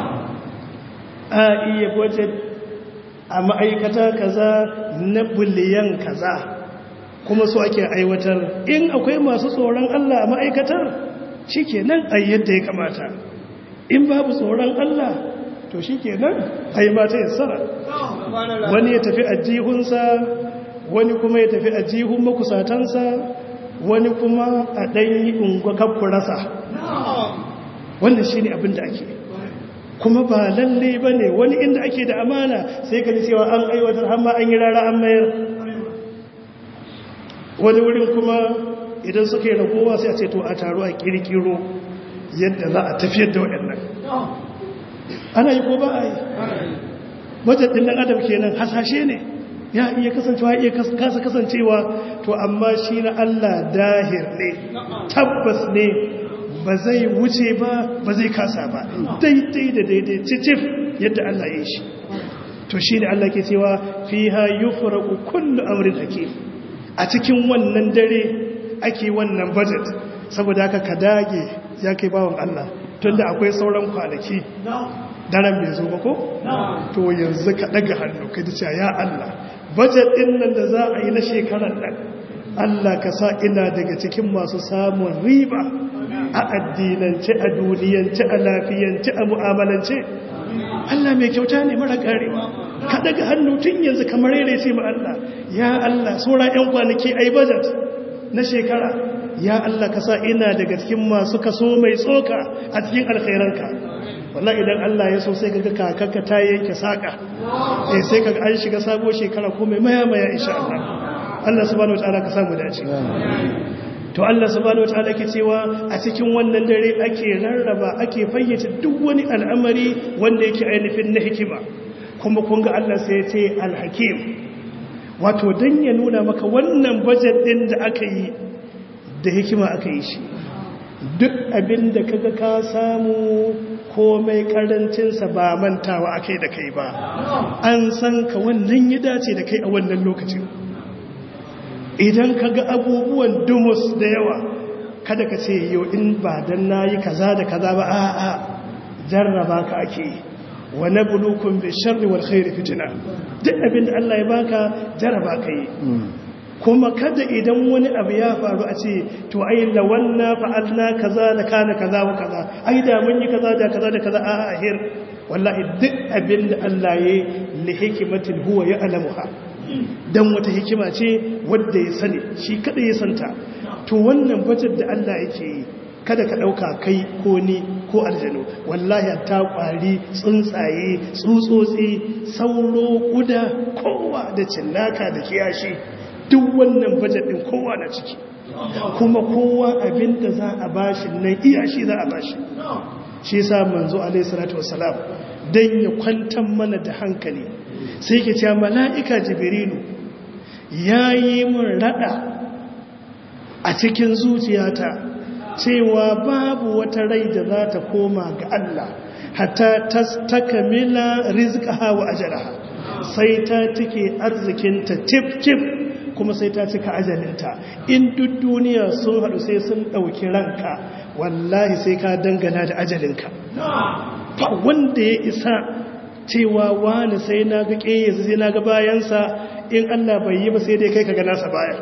a iya budget a ma'aikata kaza na biliyan kaza kuma so ake aiwatar in akwai masu tsoron Allah a ma'aikatar shi kenan a yadda ya kamata in babu tsoron Allah to shi kenan a yi mata yassara wani ya tafi a jihunsa wani kuma ya tafi a jihun makusatansa wani kuma a ɗanyi unguwa rasa wannan shi ne abin da ake kuma ba lalle ba ne wani inda ake da amana sai ka ji cewa an aiwatar hamma an yi rara an mayar wani wurin kuma idan suka yi ragowa sai a ce to a taru a kirkiro yadda za a tafiyar da waɗannan ana yi ko ba a yi wajen ɗan adam kenan hasashe ne ya iya kasancewa iya kasa kasancewa to amma shi na Allah dahir ne tabbas ne ba zai wuce ba ba zai kasa ba daidai da daidai cicif yadda Allah ya yi shi to shi ne Allah ke cewa fiha yufraqu kullu amrin hakim a cikin wannan dare ake wannan budget saboda haka ka dage ya kai bawon Allah tunda akwai sauran kwanaki daren bai zo ba ko to yanzu ka daga hannu ka ji ya Allah budget din nan da za a yi na shekarar nan Allah ka sa ina daga cikin masu samun riba a addinance a duniyance a lafiyance a mu'amalance Allah mai kyauta ne mara karewa ka daga hannu tun yanzu kamar yare ce ma Allah ya Allah saura yan kwanaki ai budget na shekara ya Allah ka sa ina daga cikin masu kaso mai tsoka a cikin alkhairanka wallahi idan Allah ya so sai kaga kakanka ta yanke saka eh sai kaga an shiga sabo shekara ko mai maya maya insha Allah Allah subhanahu wataala ka samu dace to Allah subhanahu wataala ke cewa a cikin wannan dare ake rarraba ake fayyace duk wani al'amari wanda yake ainihin na hikima kuma kun ga Allah sai ya ce al-hakim wato dan ya nuna maka wannan budget din da aka yi da hikima aka yi shi duk abin da kaga ka samu komai karancinsa ba mantawa akai da kai ba an san ka wannan ya dace da kai a wannan lokacin idan ka ga abubuwan dumus da yawa kada ka ce yau in ba don na yi kaza da kaza ba a a jarraba ka ake wa na bulukun bai sharri wal khairi fitina duk abin da Allah ya baka jarraba ka yi kuma kada idan wani abu ya faru a ce to ai lawanna fa'alna kaza da kana kaza wa kaza ai da mun yi kaza da kaza da kaza a ahir wallahi duk abin da Allah ya yi li hikimatin huwa ya alamuha dan wata hikima ce wadda ya sani shi kada ya santa to wannan bajar da Allah yake yi kada ka dauka kai ko ni ko aljanu wallahi ta kwari tsuntsaye tsutsotsi sauro kuda kowa da cinnaka da kiyashi duk wannan bajet din kowa na ciki kuma kowa abinda za a bashi nan iya shi za a bashi shi yasa manzo alaihi salatu wassalam dan ya kwantar mana da hankali sai ke cewa mala'ika jibrilu yayi mun rada a cikin zuciyata cewa babu wata rai da za ta koma ga Allah hatta tastakmila rizqaha wa ajalaha sai ta cike arzikinta tif tif kuma sai ta cika ajalinta in duk duniya sun haɗu sai sun ɗauki ranka wallahi sai ka dangana da ajalinka ba wanda ya isa cewa wani sai na ga ƙeyasa sai na ga bayansa in Allah bai yi ba sai dai kai ka ga nasa baya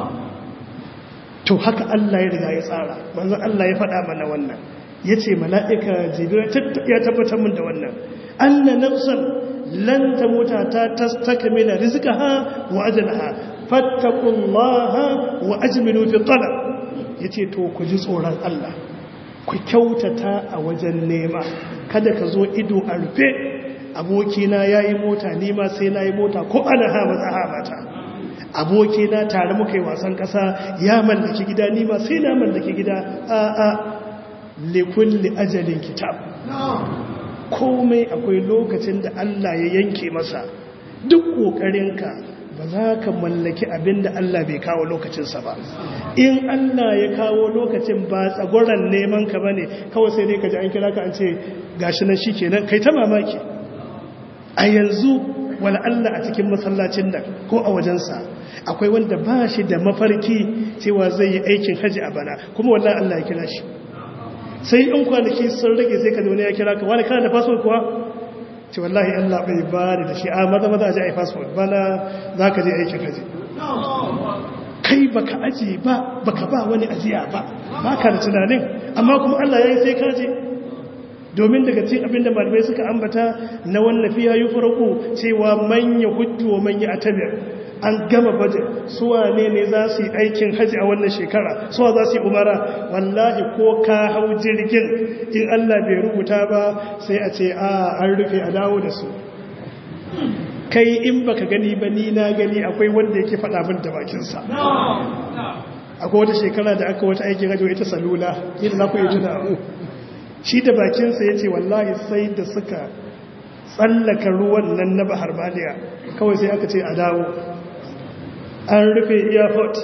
to haka Allah ya riga ya tsara manzon Allah ya faɗa mana wannan ya ce mala'ika jibirai ya tabbatar min da wannan anna nafsan lan ta mota ta tastakmila rizqaha wa ajalaha fattaqullaha wa ajmilu fi talab yace to ku ji tsoron Allah ku kyautata a wajen nema kada ka zo ido a rufe abokina yayi mota ni ma sai nayi mota ko ana ha maza ha mata abokina tare muka yi wasan kasa ya mallaki gida ni ma sai na mallaki gida a a likulli ajalin kitab komai akwai lokacin da Allah ya yanke masa duk ƙoƙarinka ba za ka mallaki abin da Allah bai kawo lokacinsa ba in Allah ya kawo lokacin ba tsagoran neman ka ba ne kawai sai dai ka ji an kira ka an ce gashi nan shi kenan kai ta mamaki a yanzu wani Allah a cikin masallacin nan ko a wajensa akwai wanda ba shi da mafarki cewa zai yi aikin haji a bana kuma wallahi Allah ya kira shi sai in kwanaki sun rage sai ka zaune ya kira ka wani kana da fasfot kuwa ce wallahi Allah bai ba da shi a maza maza a ji a yi fasfot bana za ka je aikin haji kai baka aji ba baka ba wani ajiya ba ba ka da tunanin amma kuma Allah ya yi sai ka je domin daga cikin abinda malamai suka ambata na wannan fiya yi farko cewa manya hujju wa manya atabir an gama budget suwa ne ne za su yi aikin haji a wannan shekara suwa za su yi umara wallahi ko ka hau jirgin in Allah bai rubuta ba sai a ce a an rufe a dawo da su kai in baka gani ba ni na gani akwai wanda yake faɗa min da bakinsa akwai wata shekara da aka wata aikin haji ita salula yadda za ku yi tuna shi da bakinsa ya ce wallahi sai da suka tsallaka ruwan nan na bahar maliya kawai sai aka ce a dawo an rufe airport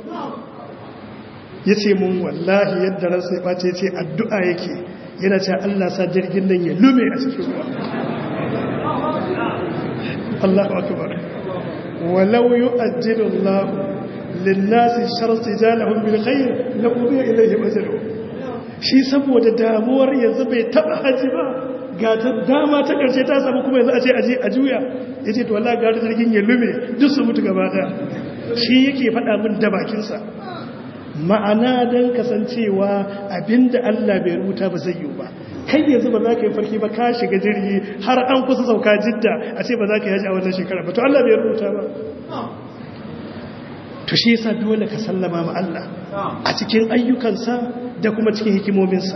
ya ce mun wallahi yadda ransa ya ɓace ce addu'a yake yana ce Allah sa jirgin nan ya lume a cikin ruwa Allahu akbar walau yu'ajjilu Allah lin-nasi sharti jalahum bil khair la qudiya ilayhim ajaluhum shi saboda damuwar yanzu bai taba haji ba ga ta dama ta karshe ta samu kuma yanzu a ce aje a juya yace to wallahi ga jirgin ya lume duk su mutu gaba daya shi yake faɗa min da bakinsa ma'ana don kasancewa abinda Allah bai rubuta ba zai yi ba kai yanzu ba za ka yi farki ba ka shiga jirgi har an kusa sauka jidda a ce ba za ka yi haji a wannan shekara ba to Allah bai rubuta ba to shi yasa dole ka sallama ma Allah a cikin ayyukansa da kuma cikin hikimominsa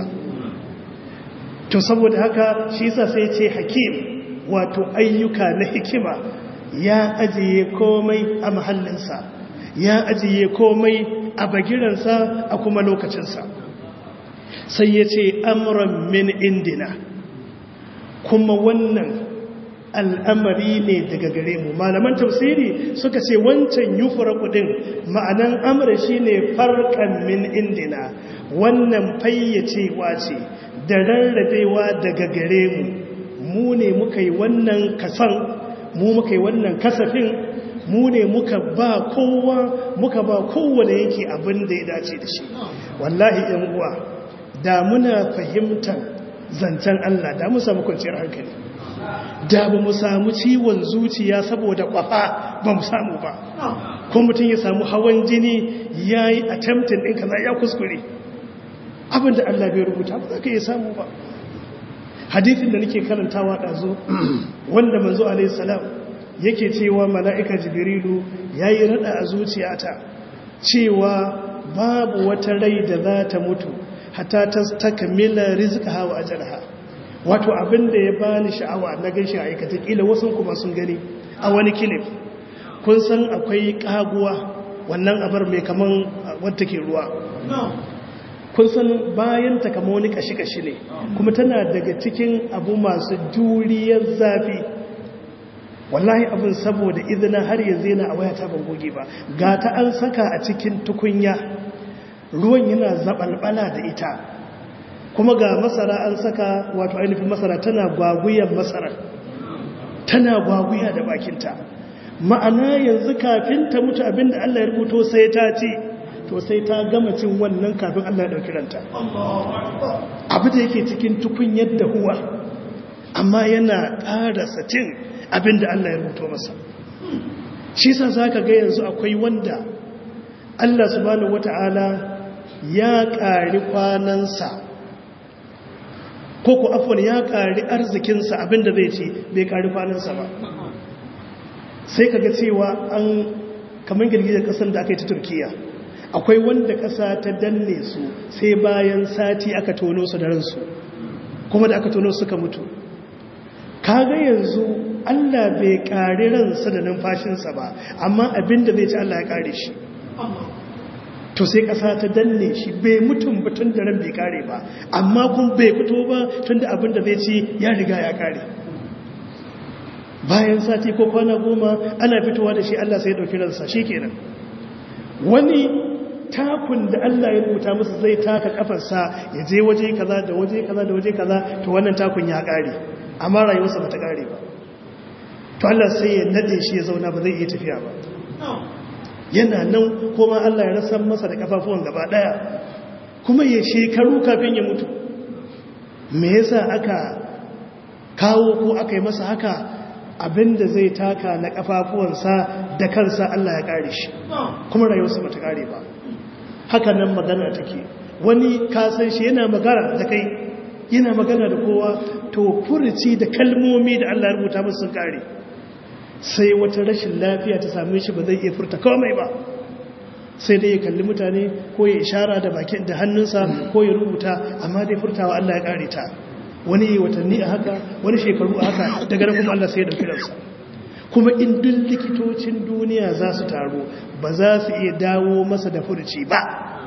to saboda haka shi yasa sai ce hakim wato ayyuka na hikima ya ajiye komai a mahallinsa ya ajiye komai a bagiransa a kuma lokacinsa sai ya ce amuran min indina kuma wannan al'amari ne daga gare mu malaman tafsiri suka ce wancan yufura kudin ma'anan amur shi ne farkan min indina wannan fayyacewa ce da rarrabewa daga gare mu mu ne muka yi wannan kasan mu muka yi wannan kasafin mu ne muka ba kowa muka ba kowane yake abin da ya dace da shi wallahi yan uwa da muna fahimtar zancen Allah da mu samu kwanciyar hankali da ba mu samu ciwon zuciya saboda kwafa ba mu samu ba ko mutum ya samu hawan jini ya yi attempting ɗin kaza ya kuskure abin da Allah bai rubuta ba za ka iya samu ba hadithin da nake karantawa ɗazo wanda manzo alaihi salam yake cewa mala'ika jibrilu ya yi rada a zuciyata cewa babu wata rai da za ta mutu hata ta takamila rizika hawa a jarha wato abinda ya bani sha'awa na gaishe aikata kila wasu kuma sun gani a wani kilif kun san akwai kaguwa wannan abar mai kaman wadda ke ruwa kun san bayan ta kama wani kashi-kashi ne kuma tana daga cikin abu masu juriyar zafi wallahi abin saboda izina har yanzu yana a waya ta ban goge ba ga ta an saka a cikin tukunya ruwan yana zabalbala da ita kuma ga masara an saka wato ainihin masara tana gwaguyan masara tana gwaguya da bakinta ma'ana yanzu kafin ta mutu abinda Allah ya rubuto sai ta ce to sai ta gama cin wannan kafin Allah ya dauki ranta abu da yake cikin tukunyar da huwa amma yana ƙarasa cin abinda Allah ya rubuto masa shi sa zaka ga yanzu akwai wanda Allah subhanahu wata'ala ya ƙari kwanansa ko ku afwan ya ƙari arzikinsa abinda zai ce bai ƙari kwanansa ba sai kaga cewa an kamar girgizar ƙasar da aka yi ta turkiya akwai wanda ƙasa ta danne su sai bayan sati aka tono su da ransu kuma da aka tono suka mutu kaga yanzu allah bai ƙari ransa da numfashinsa ba amma abinda zai ci allah ya ƙare shi to sai ƙasa ta danne shi bai mutum batun da ran bai ƙare ba amma kun bai fito ba tun da abinda zai ci ya riga ya ƙare bayan sati ko kwana goma ana fitowa da shi allah sai ya ɗauki ransa shi kenan wani takun da Allah ya rubuta musu zai taka kafarsa ya je waje kaza da waje kaza da waje kaza to wannan takun ya kare amma rayuwarsa bata kare ba to Allah sai ya nade shi ya zauna ba zai iya tafiya ba yana nan kuma Allah ya rasa masa da kafafuwan gaba daya kuma ya shekaru kafin ya mutu me yasa aka kawo ko aka yi masa haka abinda zai taka na kafafuwansa da kansa Allah ya kare shi kuma rayuwarsa bata kare ba haka nan magana take wani kasan shi yana magana da kai yana magana da kowa to furuci da kalmomi da Allah ya rubuta musu sun kare sai wata rashin lafiya ta same shi ba zai iya furta komai ba sai dai ya kalli mutane ko ya ishara da bakin da hannunsa ko ya rubuta amma dai furtawa Allah ya kare ta wani watanni a haka wani shekaru a haka daga nan kuma Allah sai ya dauki ransa kuma in duk likitocin duniya za su taru ba za su iya dawo masa da furuci ba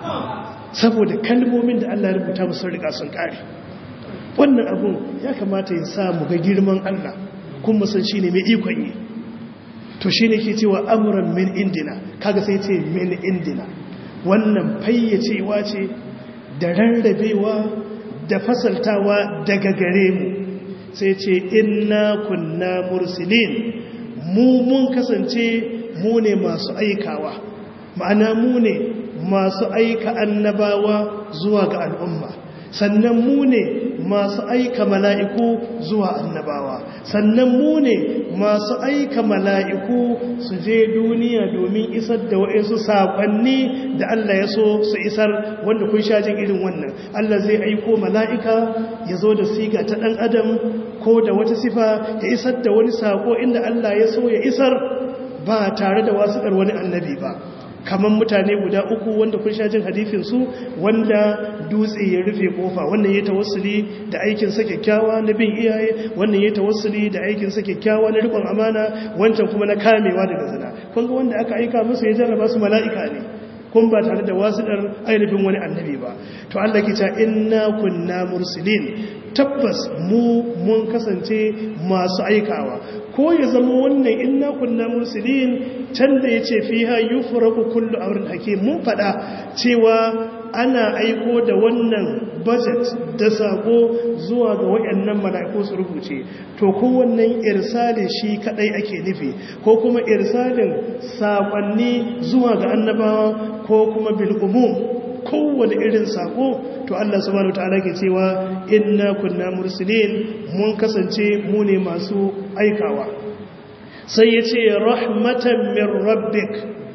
saboda kalmomin da Allah rubuta musu riga sun kare wannan abun ya kamata ya sa mu ga girman Allah kuma san shine mai ikon yi to shine ke cewa amuran min indina kaga sai ce min indina wannan fayyacewa ce da rarrabewa da fasaltawa daga gare mu sai ce inna kunna mursilin mu mun kasance mu ne masu aikawa ma'ana mu ne masu aika annabawa zuwa ga al'umma sannan mu ne masu aika mala'iku zuwa annabawa sannan mu ne masu aika mala'iku su je duniya domin isar da wa'insu saƙonni da Allah ya so su isar wanda kun sha jin irin wannan Allah zai aiko mala'ika ya zo da siga ta ɗan adam ko da wata sifa ya isar da wani saƙo inda Allah ya so ya isar ba tare da wasuƙar wani annabi ba kamar mutane guda uku wanda kun sha jin hadifinsu wanda dutse ya rufe kofa wannan ya tawassuli da aikinsa kyakkyawa na bin iyaye wannan ya tawassuli da aikinsa kyakkyawa na rikon amana wancan kuma na kamewa daga zina kun ga wanda aka aika musu ya jarraba su mala'ika ne kun ba tare da wasuɗar ainihin wani annabi ba to Allah ke ta inna kunna mursilin tabbas mu mun kasance masu aikawa ko ya zama wannan inna kunna mursilin can da yace fiha yufraku kullu amrin hakim mun fada cewa ana aiko da wannan budget da sako zuwa ga wayannan mala'iku su rubuce to kowannan irsalin shi kadai ake nufi ko kuma irsalin sakonni zuwa ga annabawa ko kuma bil umum kowane irin sako to Allah subhanahu wataala ke cewa inna kunna mursilin mun kasance mu ne masu aikawa sai yace rahmatan min rabbik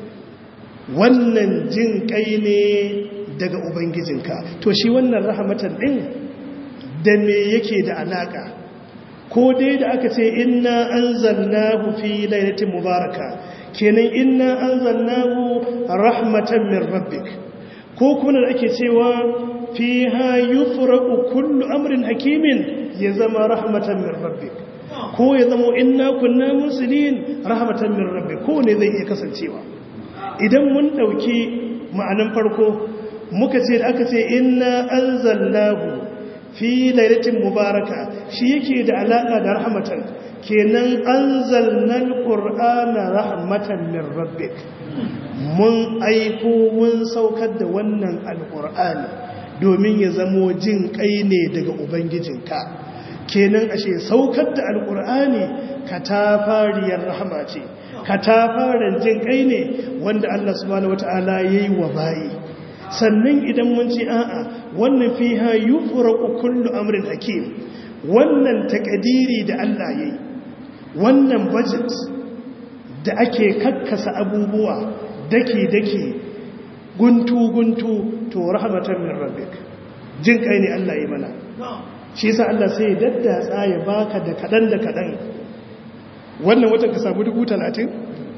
wannan jin kai ne daga ubangijinka to shi wannan rahmatan din da me yake da alaka ko dai da aka ce inna anzalnahu fi lailatin mubaraka kenan inna anzalnahu rahmatan min rabbik ko kuma da ake cewa fiha yufraqu kullu amrin hakimin ya zama rahmatan min rabbik ko ya zama inna kunna muslimin rahmatan min rabbik ko ne zai iya kasancewa idan mun dauki ma'anan farko muka ce da aka ce inna anzalnahu fi lailatin mubaraka shi yake da alaka da rahmatan kenan anzalna alqur'ana rahmatan min rabbik mun aiko mun saukar da wannan alqur'ani domin ya zamo jin kai ne daga ubangijinka kenan ashe saukar da alqur'ani katafariyar rahama ce katafaren jin kai ne wanda Allah subhanahu wataala yayi wa bayi sannan idan mun ci a'a wannan fiha yufraqu kullu amrin hakim wannan takadiri da Allah yayi wannan budget da ake kakkasa abubuwa dake dake guntu guntu to rahmatan min rabbik jin kai ne Allah yi mana shi yasa Allah sai ya daddatsa ya baka da kadan da kadan wannan watan ka samu 30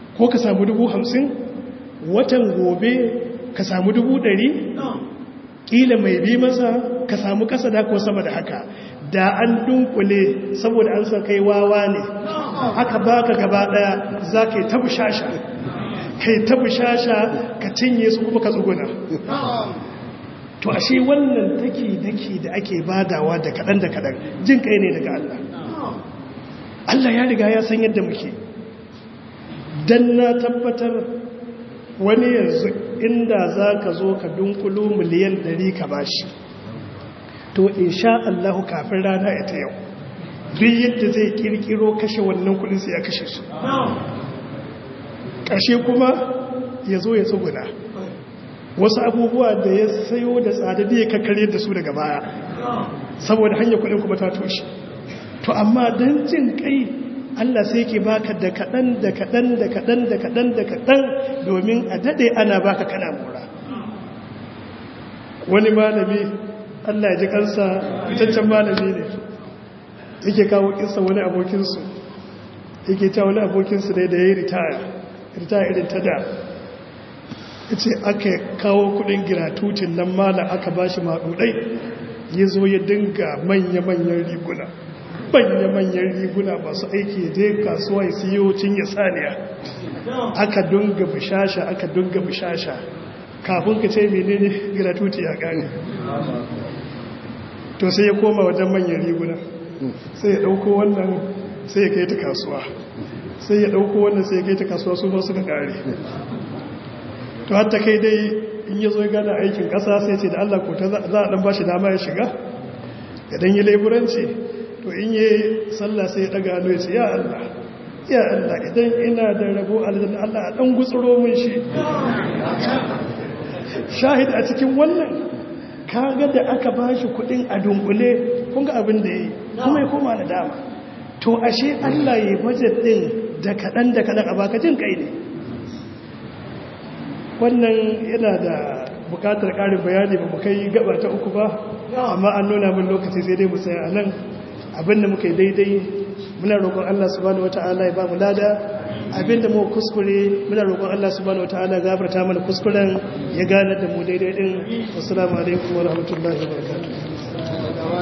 ko ka samu dubu hamsin watan gobe ka samu dubu ɗari ƙila mai bi masa ka samu ƙasa da ko sama da haka da an dunkule saboda an san kai wawa ne haka baka gaba ɗaya za ka yi tabu shasha kai tabu shasha ka cinye su kuma ka tsuguna to ashe wannan daki-daki da ake badawa da kaɗan da kaɗan jin kai ne daga Allah Allah ya riga ya san yadda muke don na tabbatar wani yanzu inda za ka zo ka dunkulu miliyan 100 ka bashi to insha Allahu kafin rana ita yau duk yadda zai kirkiro kashe wannan kudin sai ya kashe su ƙarshe kuma ya zo ya tsuguna wasu abubuwa da ya sayo da tsada da ya kakkare da su daga baya saboda hanyar kudin kuma ta toshe to amma don jin kai Allah sai ke baka da kaɗan da kaɗan da kaɗan da kaɗan da kaɗan domin a daɗe ana baka kana mura wani malami Allah ji kansa fitaccen malami ne yake kawo kinsa wani abokinsu yake ta wani abokinsu ne da ya yi ritaya ritaya irin ta da ya ce aka kawo kudin giratutin nan mala aka ba shi maɗuɗai ya zo ya dinga manya-manyan riguna manya-manyan riguna masu aiki je kasuwa ya siyo cinye saniya aka dunga bishasha aka dunga bishasha kafin ka ce menene gratuity ya gane to sai ya koma wajen manyan riguna sai ya dauko wannan sai ya kai ta kasuwa sai ya dauko wannan sai ya kai ta kasuwa su ba suka kare to hatta kai dai in ya zo gana aikin kasa sai ce da Allah ko ta za a dan bashi dama ya shiga ya dan yi laiburanci to in yi sallah sai ya daga hannu ya ce ya Allah ya Allah idan ina da rabo aljanna Allah a dan gutsuro mun shi shahid a cikin wannan kaga da aka bashi kudin a dunkule kun ga abin da yi kuma ya koma da dama to ashe Allah ya budget din da kadan da kadan a baka jin kai ne wannan yana da bukatar karin bayani ba mu kai gaba ta uku ba amma an nuna min lokaci sai dai mu tsaya anan abinda muka yi daidai muna roƙon Allah subhanahu wataala ya ba mu lada abinda mu kuskure muna roƙon Allah subhanahu wataala ya gafarta mana kuskuren ya gane da mu daidai din assalamu alaikum wa rahmatullahi wa barakatuh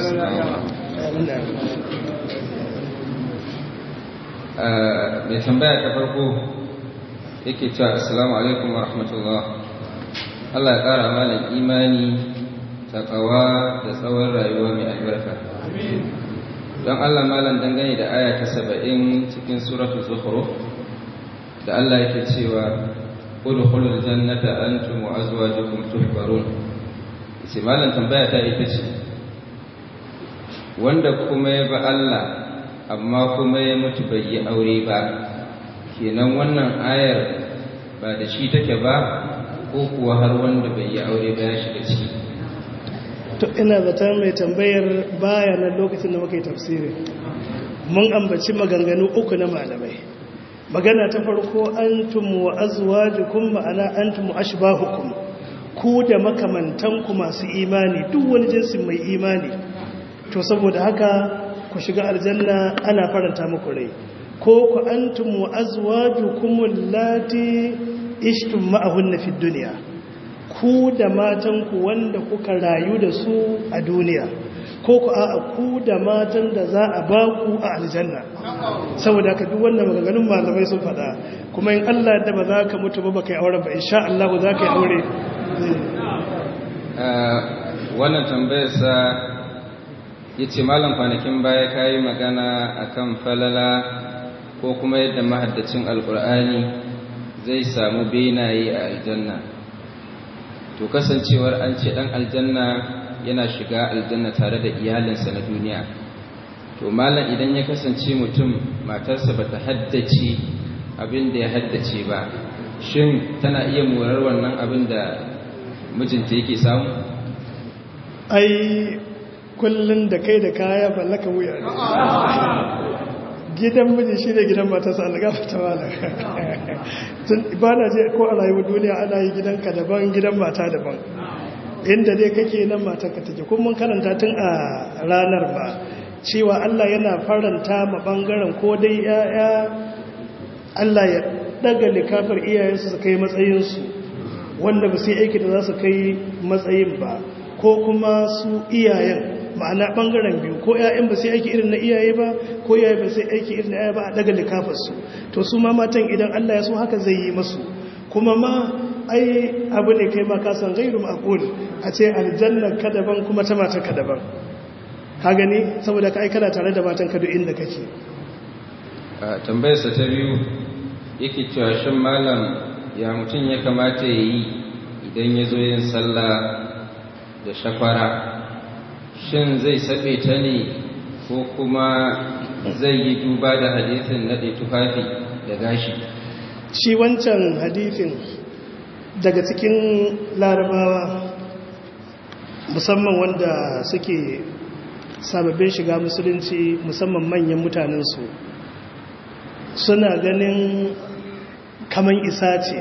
mai tambaya ta farko yake cewa assalamu alaikum wa rahmatullah Allah ya ƙara malam imani takawa da tsawon rayuwa mai albarka don Allah malam dangane da aya ta saba'in cikin suratul zukhruf da Allah yake cewa udkhulul jannata antum wa azwajukum tuhbarun sai malam tambaya ta ita ce wanda kuma ya ba Allah amma kuma ya mutu bai yi aure ba kenan wannan ayar ba da shi take ba ko kuwa har wanda bai yi aure ba ya shiga ciki to ina zata mai tambayar baya na lokacin da muka yi tafsiri mun ambaci maganganu uku na malamai magana ta farko antum wa azwajukum ma'ana antum ashbahukum ku da makamantanku masu imani duk wani jinsin mai imani to saboda haka ku shiga aljanna ana faranta muku rai ko ku antum wa azwajukum allati ishtum ma'ahunna fid dunya ku da matanku wanda kuka rayu da su a duniya ko ku a ku da matan da za a ba ku a aljanna saboda ka duk wannan maganganun malamai sun faɗa kuma in Allah da ba za ka mutu ba baka yi auren ba insha Allah za ka yi aure wannan tambayar sa yace malam kwanakin baya kayi magana akan falala ko kuma yadda mahaddacin alkur'ani zai samu benaye a aljanna to kasancewar an ce dan aljanna yana shiga aljanna tare da iyalinsa na duniya to malam idan ya kasance mutum matarsa bata haddace abin da ya haddace ba shin tana iya morar wannan abin da mijinta yake samu ai kullun da kai da kaya ballaka wuya ne gidan miji shi ne gidan matarsa algafa ta wala ba na je ko a rayuwar duniya ana yi gidanka daban gidan mata daban inda dai kake nan matarka take kuma mun karanta tun a ranar ba cewa Allah yana faranta ma bangaren ko dai ya'ya Allah ya daga likafar iyayensu su kai matsayinsu wanda ba sai aiki da za su kai matsayin ba ko kuma su iyayen ma'ana bangaren biyu ko 'ya'yan ba sai aiki irin na iyaye ba ko iyaye ba sai aiki irin na iyaye ba a daga likafarsu to su ma matan idan Allah ya so haka zai yi masu kuma ma ai abu ne kai ma ka san gairu ma'qul a ce aljanna ka daban kuma ta mata ka daban ka gani saboda ka aikana tare da matan ka duk inda kake a tambayarsa ta biyu yake cewa shin malam ya mutum ya kamata ya yi idan ya zo yin sallah da shakwara shin zai saɓe ta ne ko kuma zai yi duba da hadisin naɗe tufafi da gashi shi wancan hadithin daga cikin larabawa musamman wanda suke sababbin shiga musulunci musamman manyan mutanensu suna ganin kaman isa ce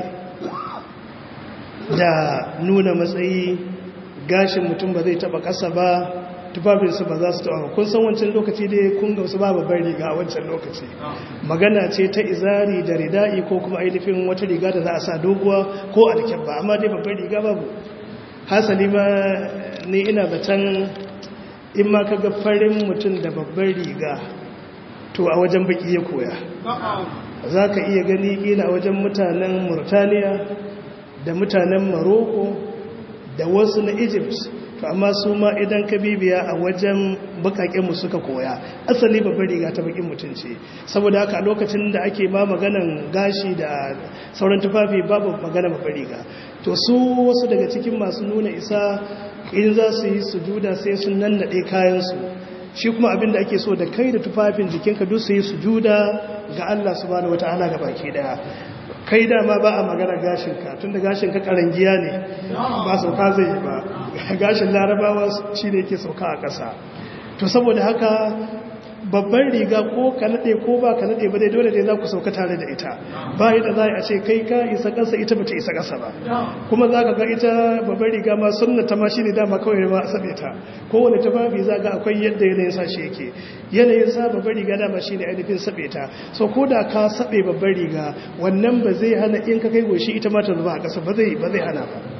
da nuna matsayi gashin mutum ba zai taba kasa ba tufafinsu ba za su taba kun san wancan lokaci dai kun ga wasu ba babbar riga a wancan lokaci magana ce ta izari da rida'i ko kuma ainihin wata riga da za a sa doguwa ko alkyabba amma dai babbar riga babu hasali ma ni ina zaton in ma ka ga farin mutum da babbar riga to a wajen baki ya koya za ka iya gani kila a wajen mutanen murtaniya da mutanen maroko da wasu na egypt to amma su ma idan ka bibiya a wajen mu suka koya asali babbar riga ta bakin mutum ce saboda haka a lokacin da ake ma maganan gashi da sauran tufafi babu magana babbar riga to su wasu daga cikin masu nuna isa in za su yi sujuda sai sun nannaɗe kayansu shi kuma abin da ake so da kai da tufafin jikinka duk su yi sujuda ga Allah subhanahu wataala ga baki daya kai dama ba a magana gashinka tun da gashinka karangiya ne ba sauka zai yi ba gashin larabawa shi ne ke sauka a ƙasa to saboda haka babban riga ko ka naɗe ko ba ka naɗe ba dai dole dai za ku sauka tare da ita ba yadda za a ce kai ka isa ƙasa ita ba ta isa ƙasa ba kuma za ka ga ita babban riga ma sunna ta ma shi ne dama kawai ma a saɓe ta kowane tufafi za ga akwai yadda yanayin sa shi yake yanayin sa babban riga dama shi ne ainihin saɓe ta so ko da ka saɓe babban riga wannan ba zai hana in ka kai goshi ita ma ta zuba a ƙasa ba zai ba zai hana ba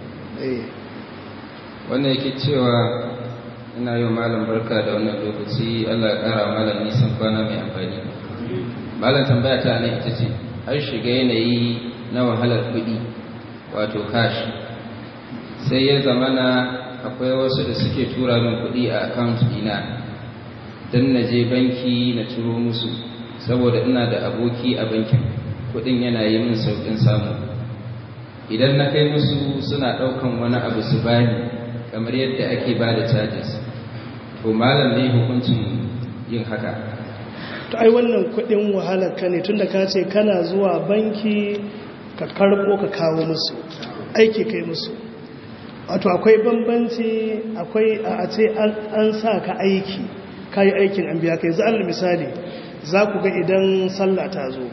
wannan yake cewa ina yi malam barka da wannan lokaci Allah ya kara malam nisan kwana mai amfani malam tambaya ta nan ita ce har shiga yanayi na wahalar kuɗi wato cash sai ya zamana akwai wasu da suke tura min kuɗi a account dina don na je banki na turo musu saboda ina da aboki a bankin kuɗin yana yi min sauƙin samu idan na kai musu suna ɗaukan wani abu su bani kamar yadda ake ba da charges to malam ne hukuncin yin haka to ai wannan kudin wahalar ka ne tunda ka ce kana zuwa banki ka karbo ka kawo musu aiki kai musu wato akwai bambanci akwai a ce an sa ka aiki kayi aikin an biya kai za'al misali za ku ga idan sallah ta zo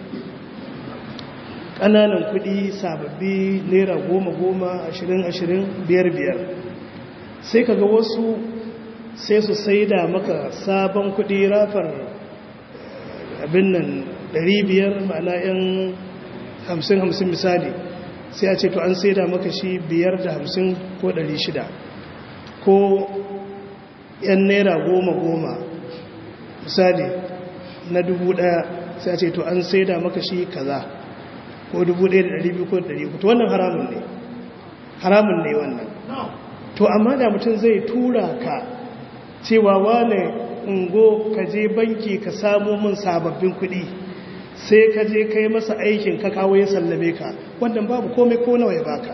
ƙananan kuɗi sababbi naira goma goma ashirin ashirin biyar biyar sai ka ga wasu sai su saida maka sabon kudi rafar abin nan 500 ma'ana yan 50-50 misali sai a ce to an saida maka shi 550 ko 600 ko yan naira goma-goma misali na 1000 sai a ce to an saida maka shi kaza ko 1200 ko 300 to wannan haramun ne haramun ne wannan to amma da mutum zai tura ka cewa wane ungo ka je banki ka samo min sababbin kuɗi sai ka je kai masa aikin ka kawo ya sallame ka wannan babu komai ko nawa ya baka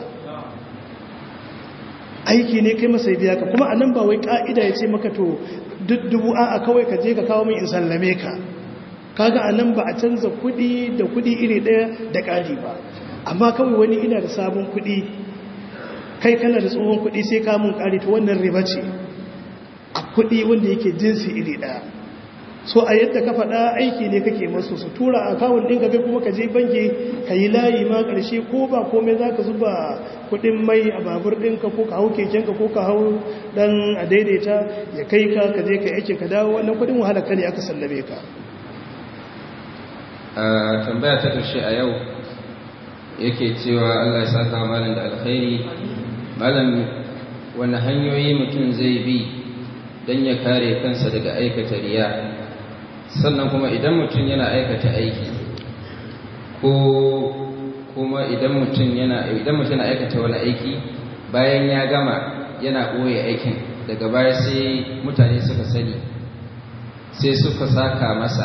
aiki ne kai masa biya ka kuma anan ba wai ka'ida ya ce maka to duk dubu a kawai ka je ka kawo min in sallame ka kaga anan ba a canza kuɗi da kuɗi iri ɗaya da ƙari ba amma kawai wani ina da sabon kuɗi kai kana da tsohon kuɗi sai kamun ƙari ta wannan riba ce a kuɗi wanda yake jinsi iri ɗaya so a yadda ka faɗa aiki ne kake masu su tura a kawun ɗinka kai kuma ka je banki ka yi layi ma ƙarshe ko ba komai za ka zuba kuɗin mai a babur ɗinka ko ka hau kekenka ko ka hau ɗan a daidaita ya kai ka ka je ka yake ka dawo wannan kuɗin wahala ka ne aka sallame ka a tambaya ta ƙarshe a yau yake cewa Allah ya saka malam da alkhairi malam wani hanyoyi mutum zai bi don ya kare kansa daga aikata riya sannan kuma idan mutum yana aikata aiki ko kuma idan mutum yana idan mutum yana aikata wani aiki bayan ya gama yana ɓoye aikin daga baya sai mutane suka sani sai suka saka masa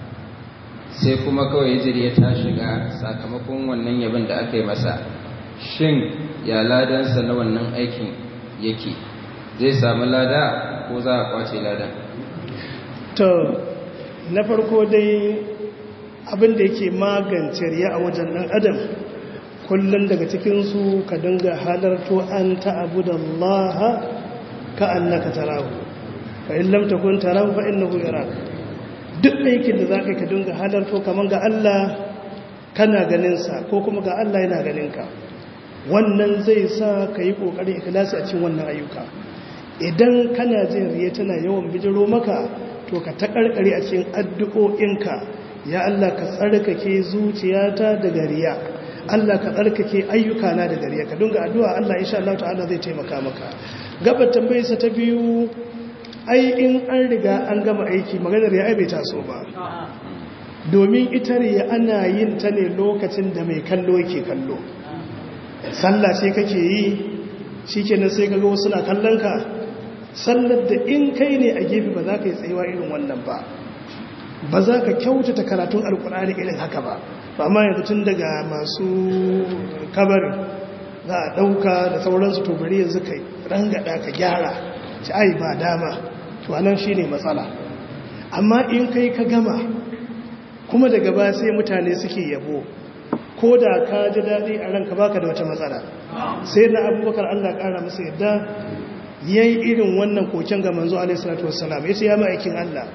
sai kuma kawai hijiri ta shiga sakamakon wannan yabin da aka yi masa shin ya ladansa na wannan aikin yake zai samu lada ko za a kwace ladan to na farko dai abin da yake magance riya a wajen ɗan adam kullum daga cikinsu ka dinga halarto an ta'abu da Allah ka annaka tarahu fa in lam takun tarahu fa innahu yaraka duk aikin da zaka ka dinga halarto kaman ga Allah kana ganin sa ko kuma ga Allah yana ganin ka wannan zai sa ka yi kokarin ikhlasi a cikin wannan ayyuka idan kana jin riya tana yawan bijiro maka to ka ta karkare a cikin addu'o'inka ya Allah ka tsarkake zuciyata daga riya Allah ka tsarkake ayyukana daga riya ka dinga addu'a Allah insha Allah ta'ala zai taimaka maka gabar tambayarsa ta biyu ai in an riga an gama aiki maganar ya bai taso ba domin ita riya ana yin ta ne lokacin da mai kallo yake kallo sallah sai kake yi shikenan sai kaga wasu na kallon ka sallar da in kai ne a gefe ba za ka yi tsayuwa irin wannan ba ba za ka kyautata karatun alkur'ani irin haka ba ba ma yanzu tun daga masu kabarin za a ɗauka da sauransu to bari yanzu ka rangada ka gyara ci ai ba dama to anan shi ne matsala amma in kai ka gama kuma daga ba sai mutane suke yabo ko da ka ji daɗi a ranka baka da wata matsala sai na abubakar allah ƙara masa yadda ya yi irin wannan koken ga manzo alaihissalatu wassalam ya ce ya ma'aikin allah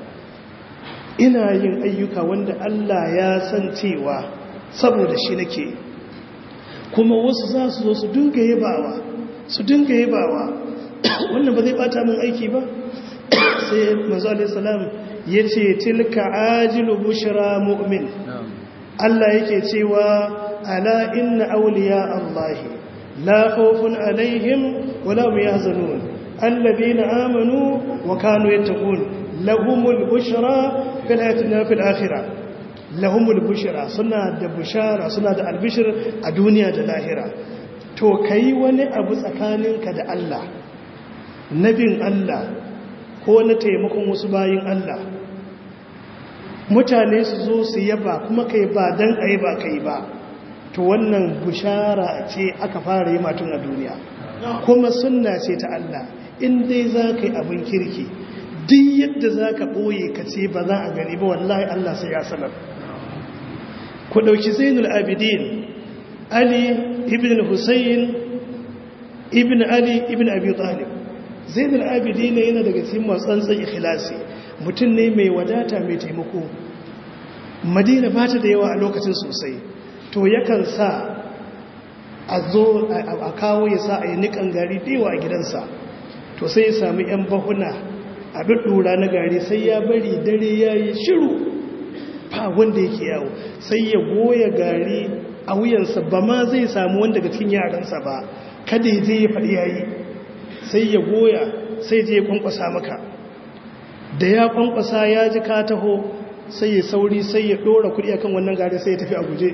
ina yin ayyuka wanda allah ya san cewa saboda shi nake kuma wasu za su zo su dinga yabawa su dinga yabawa wannan ba zai bata min aiki ba sai manzo alaihissalam ya ce tilka ajilu bushra mu'min Allah yake cewa ala inna awliya Allah la khawfun alaihim wala hum yahzanun alladhina amanu wa kanu yattaqun lahumul bushra fil hayati fil akhirah lahumul bushra suna da bushara suna da albishir a duniya da lahira to kai wani abu tsakaninka da Allah nabin Allah ko na taimakon wasu bayin Allah mutane su zo su yaba kuma kai ba dan ayi ba kai ba to wannan bushara ce aka fara yi matun a duniya kuma sunna ce ta Allah in dai za ka yi abin kirki duk yadda za ka ɓoye ka ce ba za a gani ba wallahi Allah sai ya sanar ku ɗauki zainul abidin ali ibn hussein ibn ali ibn abi talib zainul abidin yana daga cikin matsantsan ikhlasi mutum ne mai wadata mai taimako madina ba ta da yawa a lokacin sosai to yakan sa a zo a kawo ya sa a yi nikan gari dewa a gidansa to sai ya sami 'yan bahuna a ɗuɗɗura na gari sai ya bari dare ya yi shiru ba wanda yake yawo sai ya goya gari a wuyansa ba ma zai samu wanda daga cikin yaransa ba kada ya je ya faɗi yayi sai ya goya sai je ya kwankwasa maka da ya kwankwasa ya ji ka taho sai ya sauri sai ya ɗora kuɗi akan wannan gari sai ya tafi a guje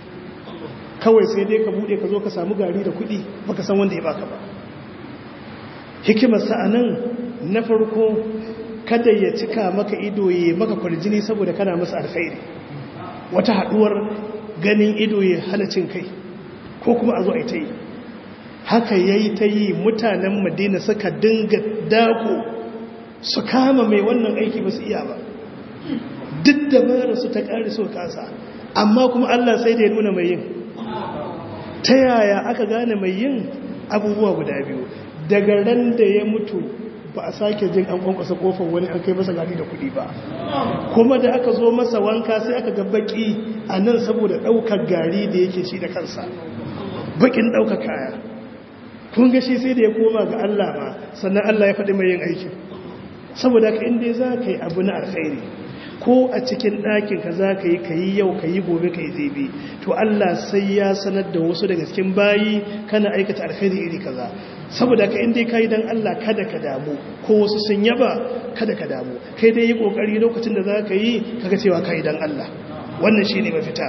kawai sai dai ka buɗe ka zo ka samu gari da kuɗi baka san wanda ya baka ba hikimarsa a nan na farko kada ya cika maka ido ya maka kwarjini saboda kana masa alkhairi wata haduwar ganin ido ya hana cin kai ko kuma a zo a ta yi haka ya yi ta yi mutanen madina suka dinga dako su kama mai wannan aiki ba su iya ba duk da mara su ta ƙari so kasa amma kuma allah sai da ya nuna mai yin ta yaya aka gane mai yin abubuwa guda biyu daga ran da ya mutu ba a sake jin an kwankwasa kofar wani an kai masa gari da kuɗi ba kuma da aka zo masa wanka sai aka ga baki a nan saboda ɗaukar gari da yake shi da kansa bakin ɗaukar kaya kun ga shi sai da ya koma ga Allah ma sannan Allah ya faɗi mai yin aikin saboda ka inda za ka yi abu na alkhairi ko a cikin ɗakin ka za ka yi ka yi yau ka yi gobe ka yi zebe to Allah sai ya sanar da wasu daga cikin bayi kana aikata alkhairi iri kaza saboda ka inda ka yi don Allah kada ka damu ko wasu sun yaba kada ka damu kai dai yi kokari lokacin da za ka yi kaga cewa ka yi don Allah wannan shi ne mafita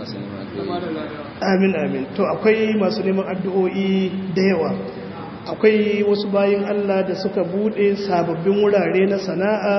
amin amin to akwai masu neman addu'o'i da yawa akwai wasu bayin Allah da suka bude sababbin wurare na sana'a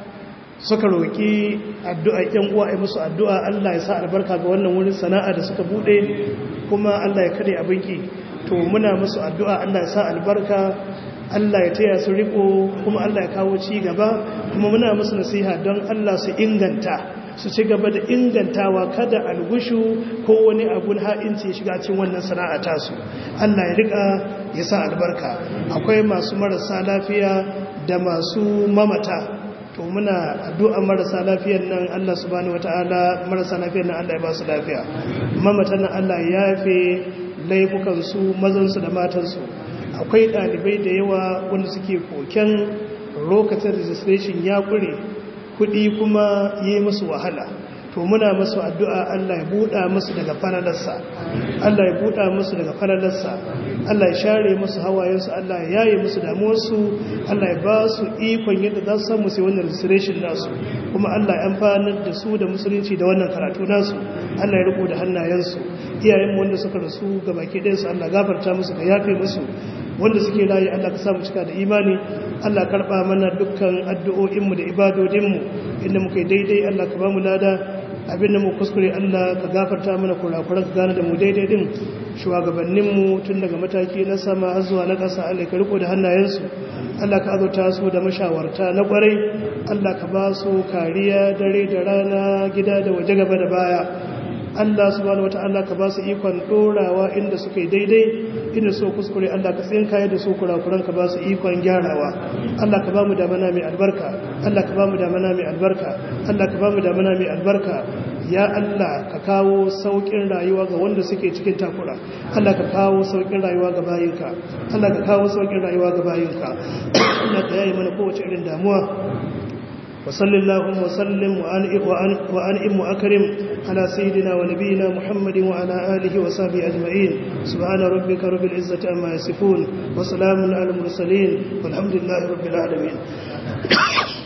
suka roƙi addu'a ‘yan uwa a musu addu'a Allah ya sa albarka ga wannan wurin sana'a da suka buɗe kuma Allah ya kare abinki to muna musu addu'a Allah ya sa albarka Allah ya taya su riko kuma Allah ya kawo ci gaba kuma muna musu nasiha don Allah su inganta su ci gaba da ingantawa kada algushu ko wani abun ha'inci ya shiga cikin wannan sana'a tasu Allah ya rika ya sa albarka akwai masu marasa lafiya da masu mamata to muna addu'a marasa lafiyar nan Allah subhanahu wataala marasa lafiyar nan Allah ya ba su lafiya mamatan nan Allah ya yafe laifukan su mazan su da matan su akwai dalibai da yawa wanda suke koken lokacin registration ya kure kudi kuma yi musu wahala to muna masu addu'a Allah ya buɗa musu daga falalarsa Allah ya buɗa musu daga falalarsa Allah ya share musu hawayensu Allah ya yaye musu damuwarsu Allah ya ba su ikon yadda za su samu sai wannan registration nasu kuma Allah ya amfanar da su da musulunci da wannan karatu nasu Allah ya riko da hannayensu iyayen wanda suka rasu ga baki ɗayansu Allah gafarta musu ka yafe musu wanda suke rayu Allah ka samu cika da imani Allah karɓa mana dukkan addu'o'inmu da ibadodinmu inda muka yi daidai Allah ka ba mu lada abinda mu kuskure Allah ka gafarta mana kurakuran ka gane da mu daidai din shugabanninmu tun daga mataki na sama har zuwa na ƙasa Allah ka riko da hannayensu Allah ka azurta su da mashawarta na kwarai Allah ka ba su kariya dare da rana gida da waje gaba da baya Allah subhanahu wata'ala ka ba su ikon dorawa inda suka yi daidai inda so kuskure Allah ka tsinkaye da su kurakuran ka ba su ikon gyarawa Allah ka ba mu damana mai albarka Allah ka ba mu damana mai albarka Allah ka ba mu damana mai albarka ya Allah ka kawo saukin rayuwa ga wanda suke cikin takura Allah ka kawo saukin rayuwa ga bayinka Allah ka kawo saukin rayuwa ga bayinka Allah ka yayi mana kowace irin damuwa وصل اللهم وسلم وأنئم وأكرم على سيدنا ونبينا محمد وعلى آله وصحبه أجمعين سبحان ربك رب العزة أما يصفون وسلام على المرسلين والحمد لله رب العالمين